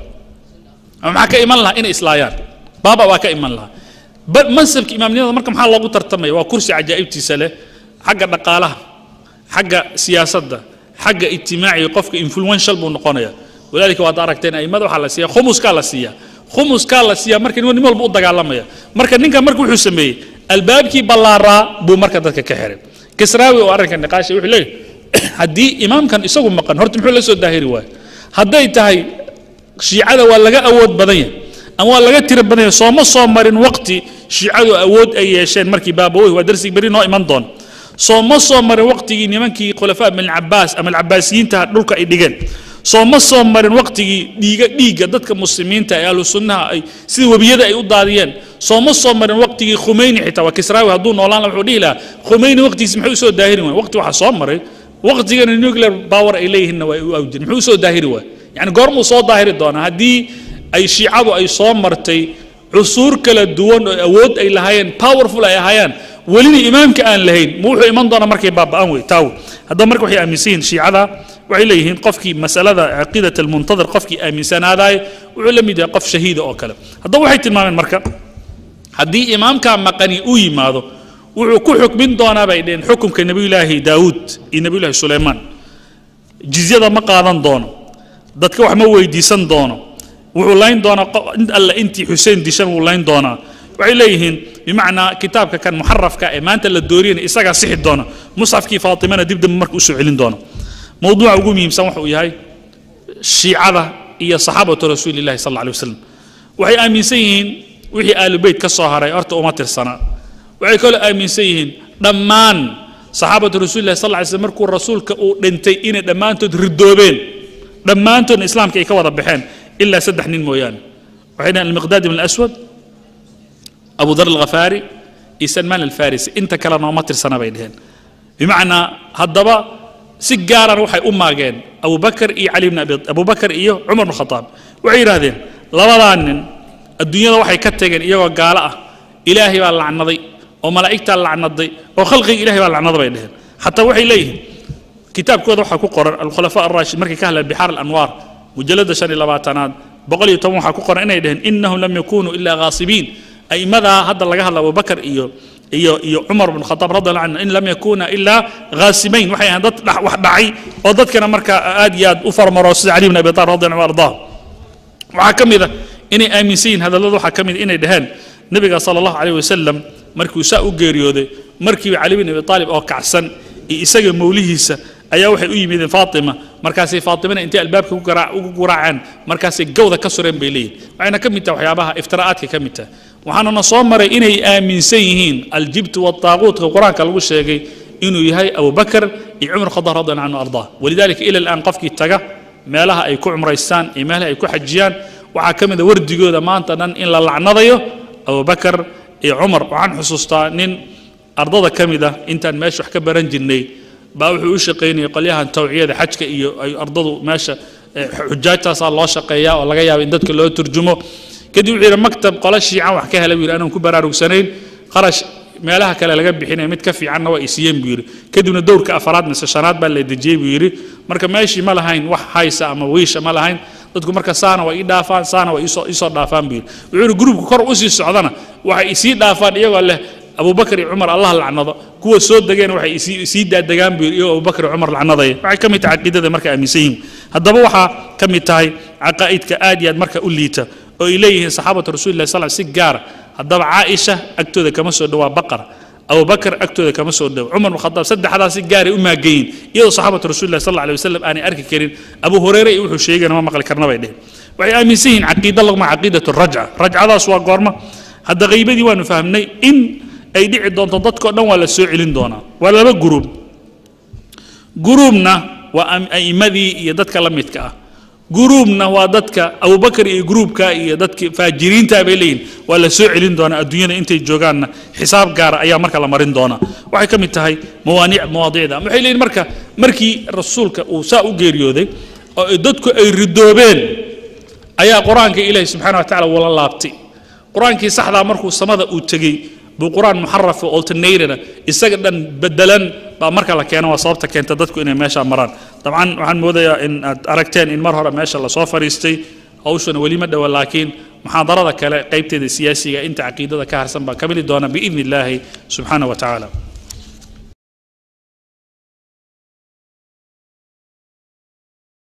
ama maxaa ka iman lahaa inay islaayaan baaba waa ka iman lahaa ba- mansabka imaamnimada marka maxaa loogu tartamaya waa kursi cajaa'ibtiisa leh xagga dhaqaalaha xagga siyaasadda xagga ijtimaaciga qofka influential buu noqonaya walaalika waad aragteen aimada waxaa la siiya khumuskaa la siiya khumuskaa la siiya marka nin nin walba u dagaalamaya marka ninkan marka wuxuu sameeyey albaabkii ballaaraa buu marka dadka ka xiray kisraawi oo arrinka niqaasha wuxuu leeyahy haddii imaamkan isagu maqan horta muxuu la soo daahiri waayo hadday tahay shiicada waa laga awood badan yahay ama waa laga tiro badan yahay sooma soo marin waqti shiicadu awood ay yeesheen markii baabawey waa darsigii beri noo iman doon sooma soo marin waqtigii nimankii khulafaa bin cabaas ama alcabaasiyiinta dhulka ay dhigeen sooma soo marin waqtigii dhiiga dhiigga dadka muslimiinta ee ahlu sunnaha ay sida webiyada ay u daadiyeen sooma soo marin waqtigii khumeyni xitaa waa kisraawi hadduu noolaan lahaa wuxuu dhihi lahaa khumeyni waqtigiisi muxuu usoo daahiri waay waqti waxaa soo maray waqtigana nuclear power ay leeyihiinna waa u awjir muxuu usoo daahiri waay yani goormuu soo daahiri doonaa haddii ay shiicadu ay soo martay cusuur kala duwan oo awood ay lahaayeen powerful ay ahaayeen welina imaamka aan lahayn ma wuxuu iman doonaa markay baaba'an wey taaw haddaba marka waxay aaminsan yihiin shiicada waxay leeyihiin qofkii masalada caqiidat almuntadir qofkii aaminsanaadaay wuxuu la mid yahay qof shahiida oo kale haddaba waxay tilmaameen marka haddii imaamkaa maqani uu yimaado wuxuu ku xukmin doonaa bay dheheen xukumka nebiyulaahi daawuud iyo nebiyulaahi suleymaan jizyada ma qaadan doono dadka wax ma weydiisan doono wuxuu layn doonaa qo- in alle intii xuseen dishan wuu layn doonaa waxay leeyihiin bimacnaa kitaabka kan muxarafka ee maanta la dooriyana isagaa sixi doona musxafkii faatimana dib dambe marka usoo celin doona mowduuca ugu muhiimsan wuxuu yahay shiicada iyo saxaabatu rasuulillahi sal alla alay wasalam waxay aaminsan yihiin wixii aalubeyt ka soo haray horta uma tirsanaa waxay kaloo aaminsan yihiin dhammaan saxaabatu rasuulillahi sal alla alay slam markuu rasuulka uu dhintay inay dhammaantood ridoobeen dhammaantoodna islaamka ay ka wada baxeen ilaa saddex nin mooyaane waxay dhahen almiqdaad ibn alaswad abu dar alghafaari iyo salmaan alfarisi inta kale nooma tirsana bay dheheen bimacnaa haddaba si gaarana waxay u maageen abubakar iyo cali bn abi abubakar iyo cumar bn khataab waxay yidhaahdeen labadaa nin adduunyada waxay ka tageen iyagoo gaalo ah ilaahay baa lacnaday oo malaa'igtaa lacnaday oo khalqiga ilahay baa lacnada bay dheheen xataa waxay leeyihiin kitaabkooda waxaa ku qoran alkhulafa arashid markay ka hadleen bixaar alanwaar mujalada shan iyo labaatanaad boqol iyo toban waxaa ku qoran inay dheheen innahum lam yakunuu ilaa ghaasibiin a'immadaa hadda laga hadla abubakar iyo iyo iyo cumar bn khataab radi allahu canhu in lam yakuna ilaa ghaasibayn waxay ahayn dad dhax- wax dhacay oo dadkana marka aad iyo aad u farmaro sida cali bn abi talib radi allahu ardaa waxaa ka mid a inay aaminsan yihin hadallada waxaa ka mid a inay dhaheen nebiga sala allahu calayh wasalam markuu saa u geeriyooday markiiba cali bin abi taalib oo kacsan iyo isaga mawlihiisa ayaa waxay u yimideen faatima markaasay faatimana intay albaabka ku garaa- ugu garaaceen markaasay gawda ka sureen bay leeyihin waxayna ka mid tahay waxyaabaha iftiraa'aadka ka mid tahay waxaanana soo maray inay aaminsan yihiin aljibtu wataaquutka qur-aanka lagu sheegay inuu yahay abubakar iyo cumar khadaab radi allahu canhu ardaa walidalika ila alaan qofkii taga meelaha ay ku cumraystaan iyo meelaha ay ku xajiyaan waxaa ka mid a wardigooda maanta dhan in la lacnadayo abubakar iyo cumar waxaan xusuustaa nin ardada ka mid ah intaan meesha wax ka baran jirnay baa wuxuu u shaqaynayay qolyahan tawciyada xajka iyo ay ardadu meesha eh, xujaajtaasaa loo shaqeeyaa oo laga yaaba in dadka loo turjumo kadib wuxuu yidhi maktab qola shiican wax ka helay buu yidhi anaan ku baraarugsanayn qarash meelaha kale laga bixinaya mid ka fiicanna waa isiiyeen buu yidhi kadibna dowrka afaraad mise shanaad baa la dejiyey buu yidhi marka meeshii ma lahayn wax haysa ama wiisha ma lahayn dadku marka saana waa ii dhaafaan saana waa iisoo iisoo dhaafaan buu yidhi wuxuu yidhi gruubka kor usii socdana waxay isii dhaafaan iyagoo leh abubakar iyo cumar allah lacnado kuwa soo degeen waxay isii isii daadegaan buu yidhi iyagoo abubakar iyo cumar lacnadaya waxay ka mid tahay caqiidada marka aaminsan yihiin haddaba waxaa ka mid tahay caqaa'idka aad iyo aad marka u liita oo ay leeyihiin saxaabatu rasuulillahi sal si gaara haddaba caaisha agtooda kama soo dhowaa baqar abubakar agtooda kama soo dhow cumar bn khadaab saddexdaas si gaaray u maageyin iyadoo saxaabatu rasuulillahi sal alay wasalam aanay arki karin abu hureyre iyo wuxuu sheegana ma maqli karna bay dhehen waxay aaminsan yihiin caqiida laguma caqiidatu rajca rajcadaas waa goorma hadda qaybadii waanu fahmnay in ay dhici doonto dadkao dhan waa la soo celin doonaa waa laba guruub guruubna waa am- a'immadii iyo dadka la midka ah guruubna waa dadka abubakar iyo gruubka iyo dadki faajiriinta bay leeyihin waa la soo celin doonaa adduunyada intay joogaanna xisaab gaara ayaa marka la marin doonaa waxay ka mid tahay mawaaniic mawaadiicda waxay leeyihin marka markii rasuulka uu saa u geeriyooday oo ay dadku ay ridoobeen ayaa qur-aanka ilaahi subxaana wa tacaala wala laabtay qur-aankii saxdaa markuu samada uu tegey buu qur-aan muxarafa alternatona isaga dhan bedelan baa marka la keeno waa sababta keenta dadku inay meesha maraan dabcan waxaan moodayaa in aad aragteen in mar hore meesha lasoo fadhiistay hawshana weli ma dhowa laakiin muxaadarada kale qaybteeda siyaasiga inta caqiidada ka harsan baa ka mili doona biidni illaahi subxaana wa tacaala